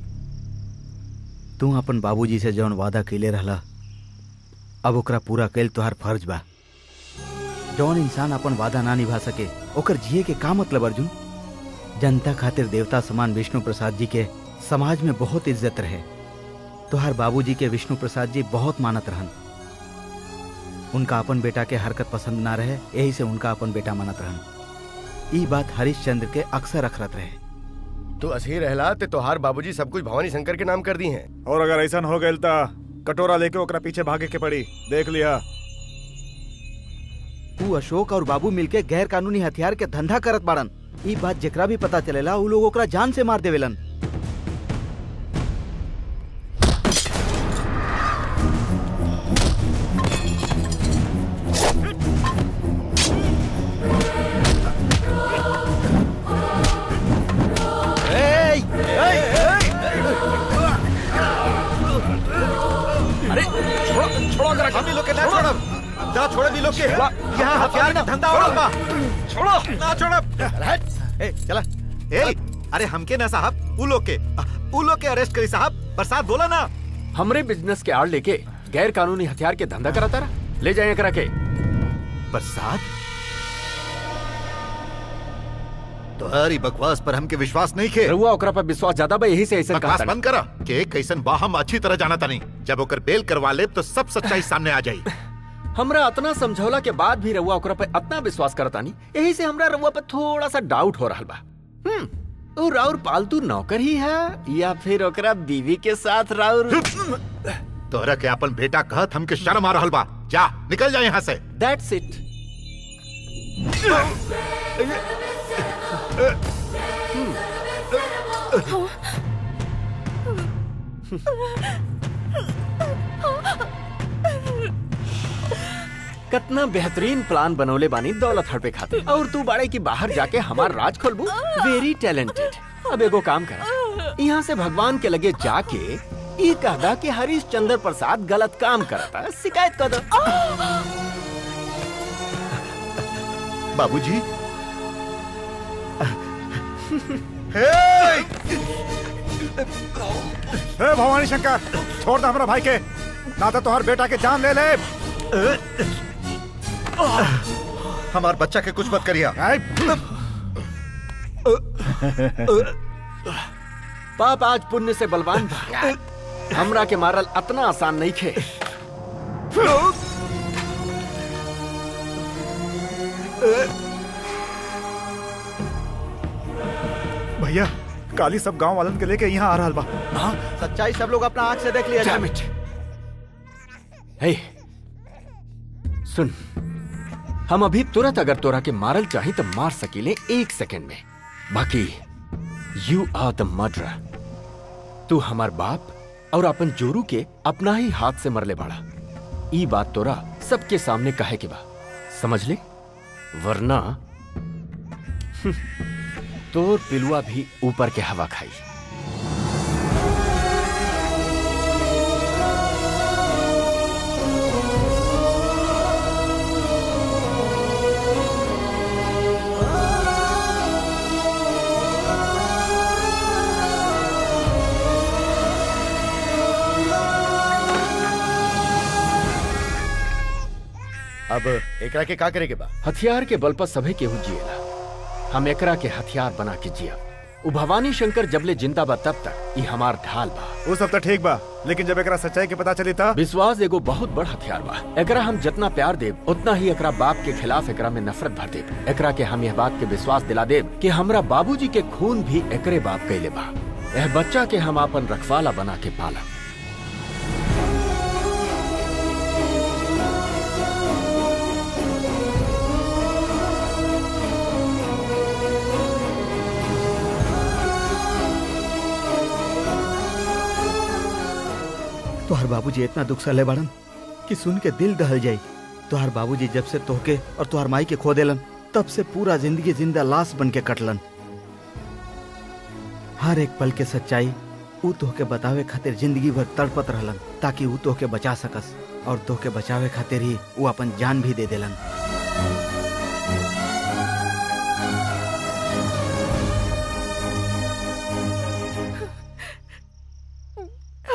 तू अपन बाबूजी से जौन वादा कैले रहला अब ओकरा पूरा कैल तोहार फर्ज बा जौन इंसान अपन वादा ना निभा सके ओकर जिए के का मतलब अर्जुन जनता खातिर देवता समान विष्णु प्रसाद जी के समाज में बहुत इज्जत रहे तोहार बाबूजी के विष्णु प्रसाद जी बहुत मानत रहन उनका अपन बेटा के हरकत पसंद ना रहे यही से उनका अपन बेटा मानत रहन ई बात हरिश्चंद्र के अक्सर अखरत रहे तू असही रहला ते तोहार बाबूजी सब कुछ भवानी शंकर के नाम कर दी हैं और अगर ऐसा हो गया ता कटोरा लेके ओकरा पीछे भागे के पड़ी देख लिया तू अशोक और बाबू मिलके गैर कानूनी हथियार के धंधा करत बाड़न ई बात जेकरा भी पता चलेला उ लोग ओकरा जान से मार देवेलन अरे छोड़ो छोड़ो अगर हम ही लोग के ना छोड़ब जरा छोड़े भी लोग के यहाँ हथियार का धंधा हो रहा बा छोड़ो ना छोड़ब ए चला ए अरे हमके ना साहब उ लोग के उ लोग के अरेस्ट करी साहब बरसात बोला ना हमरे बिजनेस के आड़ लेके गैर कानूनी हथियार के धंधा कराता रहा ले जाए करा के बरसात तुम्हारी बकवास पर हमके विश्वास नहीं खे रहुआ ओकरा पर विश्वास ज्यादा बा यही से ऐसा बकवास कहा बंद करा के कैसन बा हम अच्छी तरह जाना था नहीं जब ओकर बेल करवा ले तो सब सच्चाई सामने आ जाई हमरा अतना समझौला के बाद भी रहुआ ओकरा पे अतना विश्वास करता नहीं यही से हमरा रहुआ पे थोड़ा सा डाउट हो रहा बा हम्म ओ राउर पालतू नौकर ही है या फिर ओकरा बीवी के साथ राउर तोहरा के अपन बेटा कहत हमके शर्म आ रहल बा जा निकल जा यहाँ से दैट्स इट कितना बेहतरीन प्लान बनौले बानी दौलत हड़पे खाते और तू बाड़े की बाहर जाके हमार राज खोलबू वेरी टैलेंटेड अब एगो काम कर यहाँ से भगवान के लगे जाके ई कहदा कि हरीश चंद्र प्रसाद गलत काम करता शिकायत कर दो बाबूजी हे भवानी शंकर छोड़ दे हमारा भाई के ना तो तोहर बेटा के जान ले ले हमार बच्चा के कुछ मत करिया पाप आज पुण्य से बलवान था हमरा के मारल अतना आसान नहीं खे भैया काली सब गांव वालन के लेके यहाँ आ रहा बा सच्चाई सब लोग अपना आंख से देख लिया Damn it. हे सुन हम अभी तुरंत अगर तोरा के मारल चाही तो मार सकीले एक सेकंड में बाकी यू आर द मर्डर तू हमार बाप और अपन जोरू के अपना ही हाथ से मरले बाड़ा ई बात तोरा सबके सामने कहे के बा समझ ले वरना तोर पिलुआ भी ऊपर के हवा खाई अब एकरा के का करे के बा हथियार के बल पर सभे केहू जिएला हम एकरा के हथियार बना के जिया उ भवानी शंकर जबले जिंदा बा तब तक ई हमार ढाल बा वो सब तो ठीक बा लेकिन जब एकरा सच्चाई के पता चली था विश्वास एगो बहुत बड़ हथियार बा एकरा हम जितना प्यार देब उतना ही एकरा बाप के खिलाफ एकरा में नफरत भर देब एकरा के हम यह बात के विश्वास दिला देब कि हमरा बाबूजी के खून भी एकरे बाप कैले बा यह बच्चा के हम अपन रखवाला बना के पाला तोहर बाबूजी इतना दुख सहले बाड़न कि सुन के दिल दहल जाई तोहर बाबूजी जब से तोहके और तोहर माई के खो देलन तब से पूरा जिंदगी जिंदा लाश बन के कटलन हर एक पल के सच्चाई ऊ तोहके बतावे खातिर जिंदगी भर तड़पत रहलन ताकि ऊ तोहके बचा सकस और तोहके बचावे खातिर ही ऊ अपन जान भी दे देलन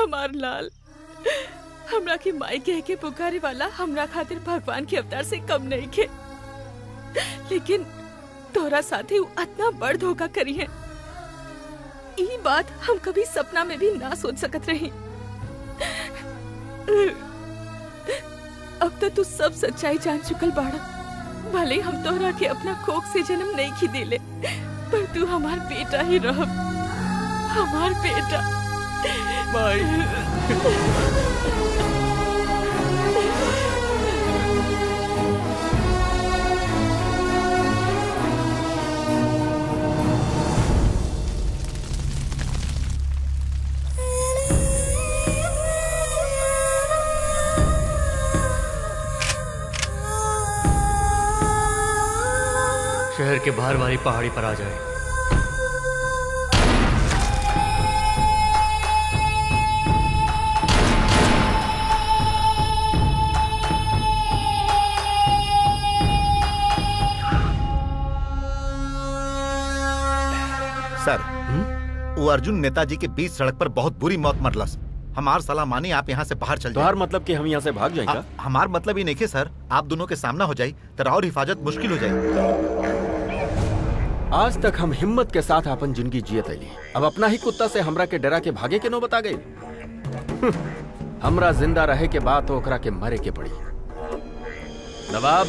हमार लाल हमरा के माई कह के पुकारे वाला हमरा खातिर भगवान के अवतार से कम नहीं के लेकिन तोरा साथे उ इतना बड़ धोखा करी है ई बात हम कभी सपना में भी ना सोच सकत रही अब तो तू सब सच्चाई जान चुकल बाड़ा भले हम तोहरा के अपना कोख से जन्म नहीं खी दिले पर तू हमार बेटा ही रह हमार बेटा शहर के बाहर वाली पहाड़ी पर आ जाए सर वो अर्जुन नेताजी के बीच सड़क पर बहुत बुरी मौत मरलस हमार सलाह मानी आप यहाँ से बाहर चल तोहार जाए मतलब कि हम यहाँ से भाग जाएगा आ- हमार मतलब ही नहीं के सर आप दोनों के सामना हो जाए तो और हिफाजत मुश्किल हो जाए आज तक हम हिम्मत के साथ अपन जिंदगी जियत अली अब अपना ही कुत्ता से हमरा के डरा के भागे के नो बता गई हमरा जिंदा रहे के बाद तो ओकरा के मरे के पड़ी नवाब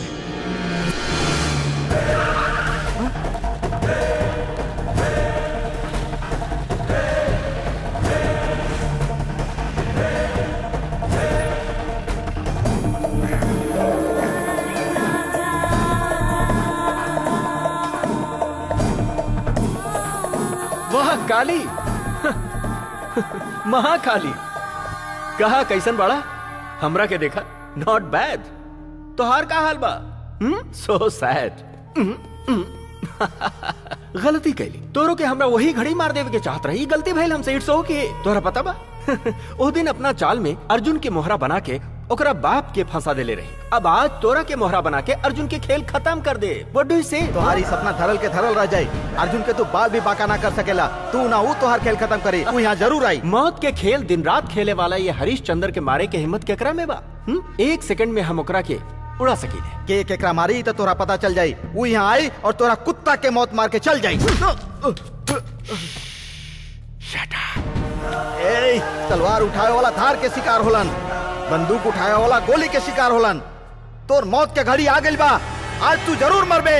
वाह काली महाकाली कहा कैसन बड़ा हमरा के देखा नॉट बैड तोहार का हाल बा सो सैड गलती कैली तोरो के हमरा वही घड़ी मार देवे के चाहत रही गलती भइल हमसे इट्स ओके तोरा पता बा ओ दिन अपना चाल में अर्जुन के मोहरा बना के ओकरा बाप के फंसा देले रही अब आज तोरा के मोहरा बना के अर्जुन के खेल खत्म कर दे व्हाट डू यू से तुम्हारी सपना धरल के धरल रह जाई अर्जुन के तू बाल भी बाका ना कर सकेला तू ना वो तोहार खेल खत्म करे तू यहाँ जरूर आई मौत के खेल दिन रात खेले वाला ये हरीश चंद्र के मारे के हिम्मत केकरा में बा हुँ? एक सेकंड में हम ओकरा के उड़ा सकीले के केकरा मारी तो तोरा पता चल जाई वो यहाँ आई और तोरा कुत्ता के मौत मार के चल जाई ए, तलवार उठाए वाला धार के शिकार होलन बंदूक उठाए वाला गोली के शिकार होलन तोर मौत के घड़ी आ गइल बा आज तू जरूर मरबे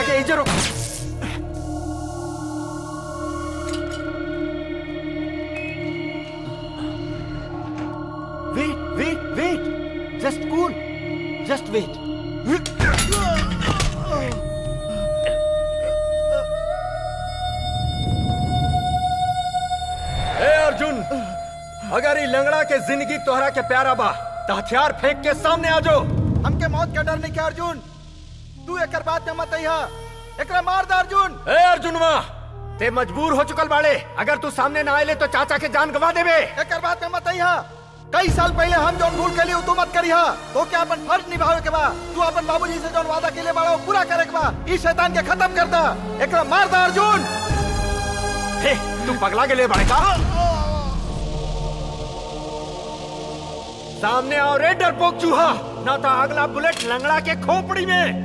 के इजे रोक Wait, wait, wait. Just cool. Just wait. ए अर्जुन अगर ई लंगड़ा के जिंदगी तोहरा के प्यारा बा त हथियार फेंक के सामने आ जाओ हमके मौत का डर नहीं क्या अर्जुन तू एकर बात में मत अइहा एकरा मार दे अर्जुन ए अर्जुनवा ते मजबूर हो चुकल बाड़े अगर तू सामने ना आए तो चाचा के जान गवा देबे एकर बात में मत अइहा कई साल पहले हम जौन भूल के लिए तू मत करिहा तो क्या अपन फर्ज निभावे के बा तू अपन बाबूजी से जौन वादा के लिए बाड़ा वो पूरा करे के बा इस शैतान के खत्म कर दा एकरा मार दे अर्जुन हे तू पगला के लिए बाड़े का सामने आओ रे डरपोक चूहा ना तो अगला बुलेट लंगड़ा के खोपड़ी में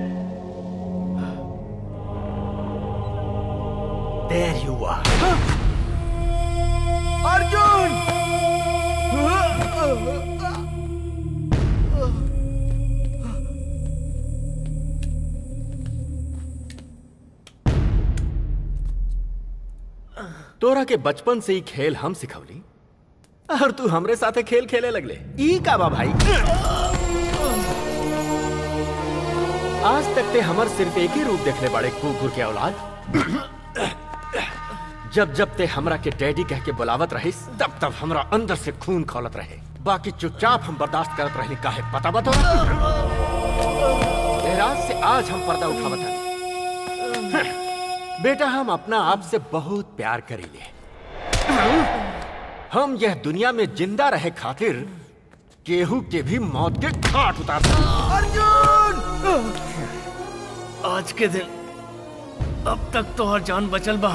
There you are. अर्जुन तोरा के बचपन से ही खेल हम सिखवली और तू हमरे साथे खेल खेले लगले ई का बा भाई आज तक ते हमर सिर्फ एक ही रूप देखले बड़े कुकुर के औलाद जब जब ते हमरा के डैडी कह के बुलावत रहिस तब तब हमरा अंदर से खून खौलत रहे बाकी चुपचाप हम बर्दाश्त करत रही काहे पता बतो रात से आज हम पर्दा उठावत हनी बेटा हम अपना आप से बहुत प्यार करेंगे हम यह दुनिया में जिंदा रहे खातिर केहू के भी मौत के घाट उतार सकते अर्जुन आज के दिन अब तक तो हर जान बचल बा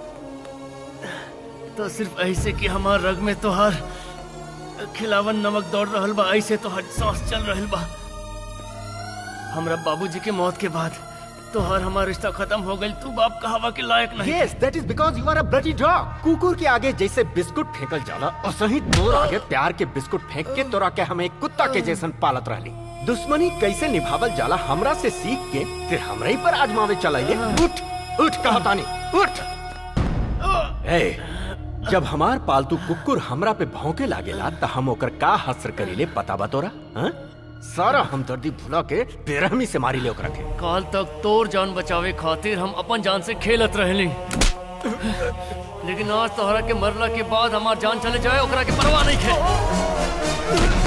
तो सिर्फ ऐसे कि हमार रग में तो हर खिलावन नमक दौड़ रहल बा ऐसे तो हर सांस चल रहल बा हमरा बाबूजी के मौत के बाद तो हर हमारा रिश्ता खत्म हो गई तू बाप कहावा के लायक नहीं Yes, that is because you are a bloody dog. कुकुर के आगे जैसे बिस्कुट फेंकल जाला और सही तोर आगे प्यार के बिस्कुट फेंक के तोरा के हमें कुत्ता के जैसन पालत रहली दुश्मनी कैसे निभावल जाला हमरा से सीख के फिर हमरे ही पर आजमावे चलाइए उठ उठ कहतानी उठ ए जब हमार पालतू कुकुर हमरा पे भौंके लागेला त हम ओकर का हसर करीले पता बा तोरा हाँ? सारा हमदर्दी भुला के बेरहमी से मारी ले ओकरा के काल तक तोर जान बचावे खातिर हम अपन जान से खेलत रहली लेकिन आज तोहरा के मरला के बाद हमार जान चले जाए ओकरा के परवाह नहीं खे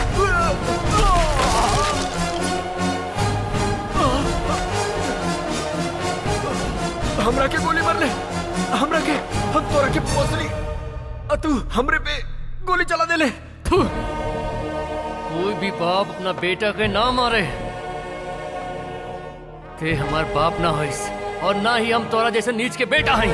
हमरा के गोली मार ले हमरा के हम तोरा के पोसली आ तू हमरे पे गोली चला दे ले थू। कोई भी बाप अपना बेटा के ना मारे ते हमार बाप ना होइस और ना ही हम तोरा जैसे नीच के बेटा हई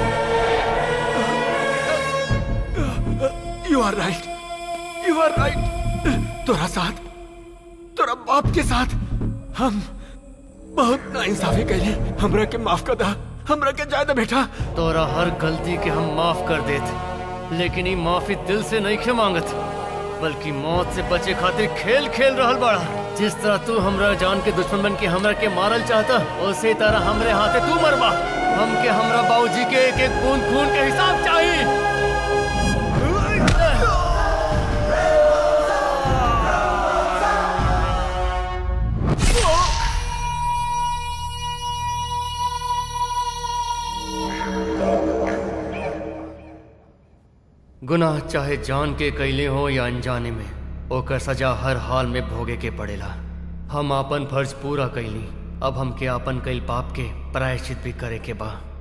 you are right you are right तोरा साथ तोरा बाप के साथ हम बहुत नाइंसाफी कैली हमरा के माफ कर दा हमरा के जायदा बेटा तोरा हर गलती के हम माफ कर देत लेकिन ये माफी दिल से नहीं खे मांगत बल्कि मौत से बचे खातिर खेल खेल रहल बड़ा जिस तरह तू हमरा जान के दुश्मन बन के हमरा के मारल चाहता उसी तरह हमरे हाथे तू मरबा हमके हमरा बाबूजी के एक एक बूंद खून के हिसाब चाहिए गुनाह चाहे जान के कैले हो या अनजाने में ओकर सजा हर हाल में भोगे के पड़ेला हम आपन फर्ज पूरा कैली अब हमके आपन कैल पाप के प्रायश्चित भी करे के बा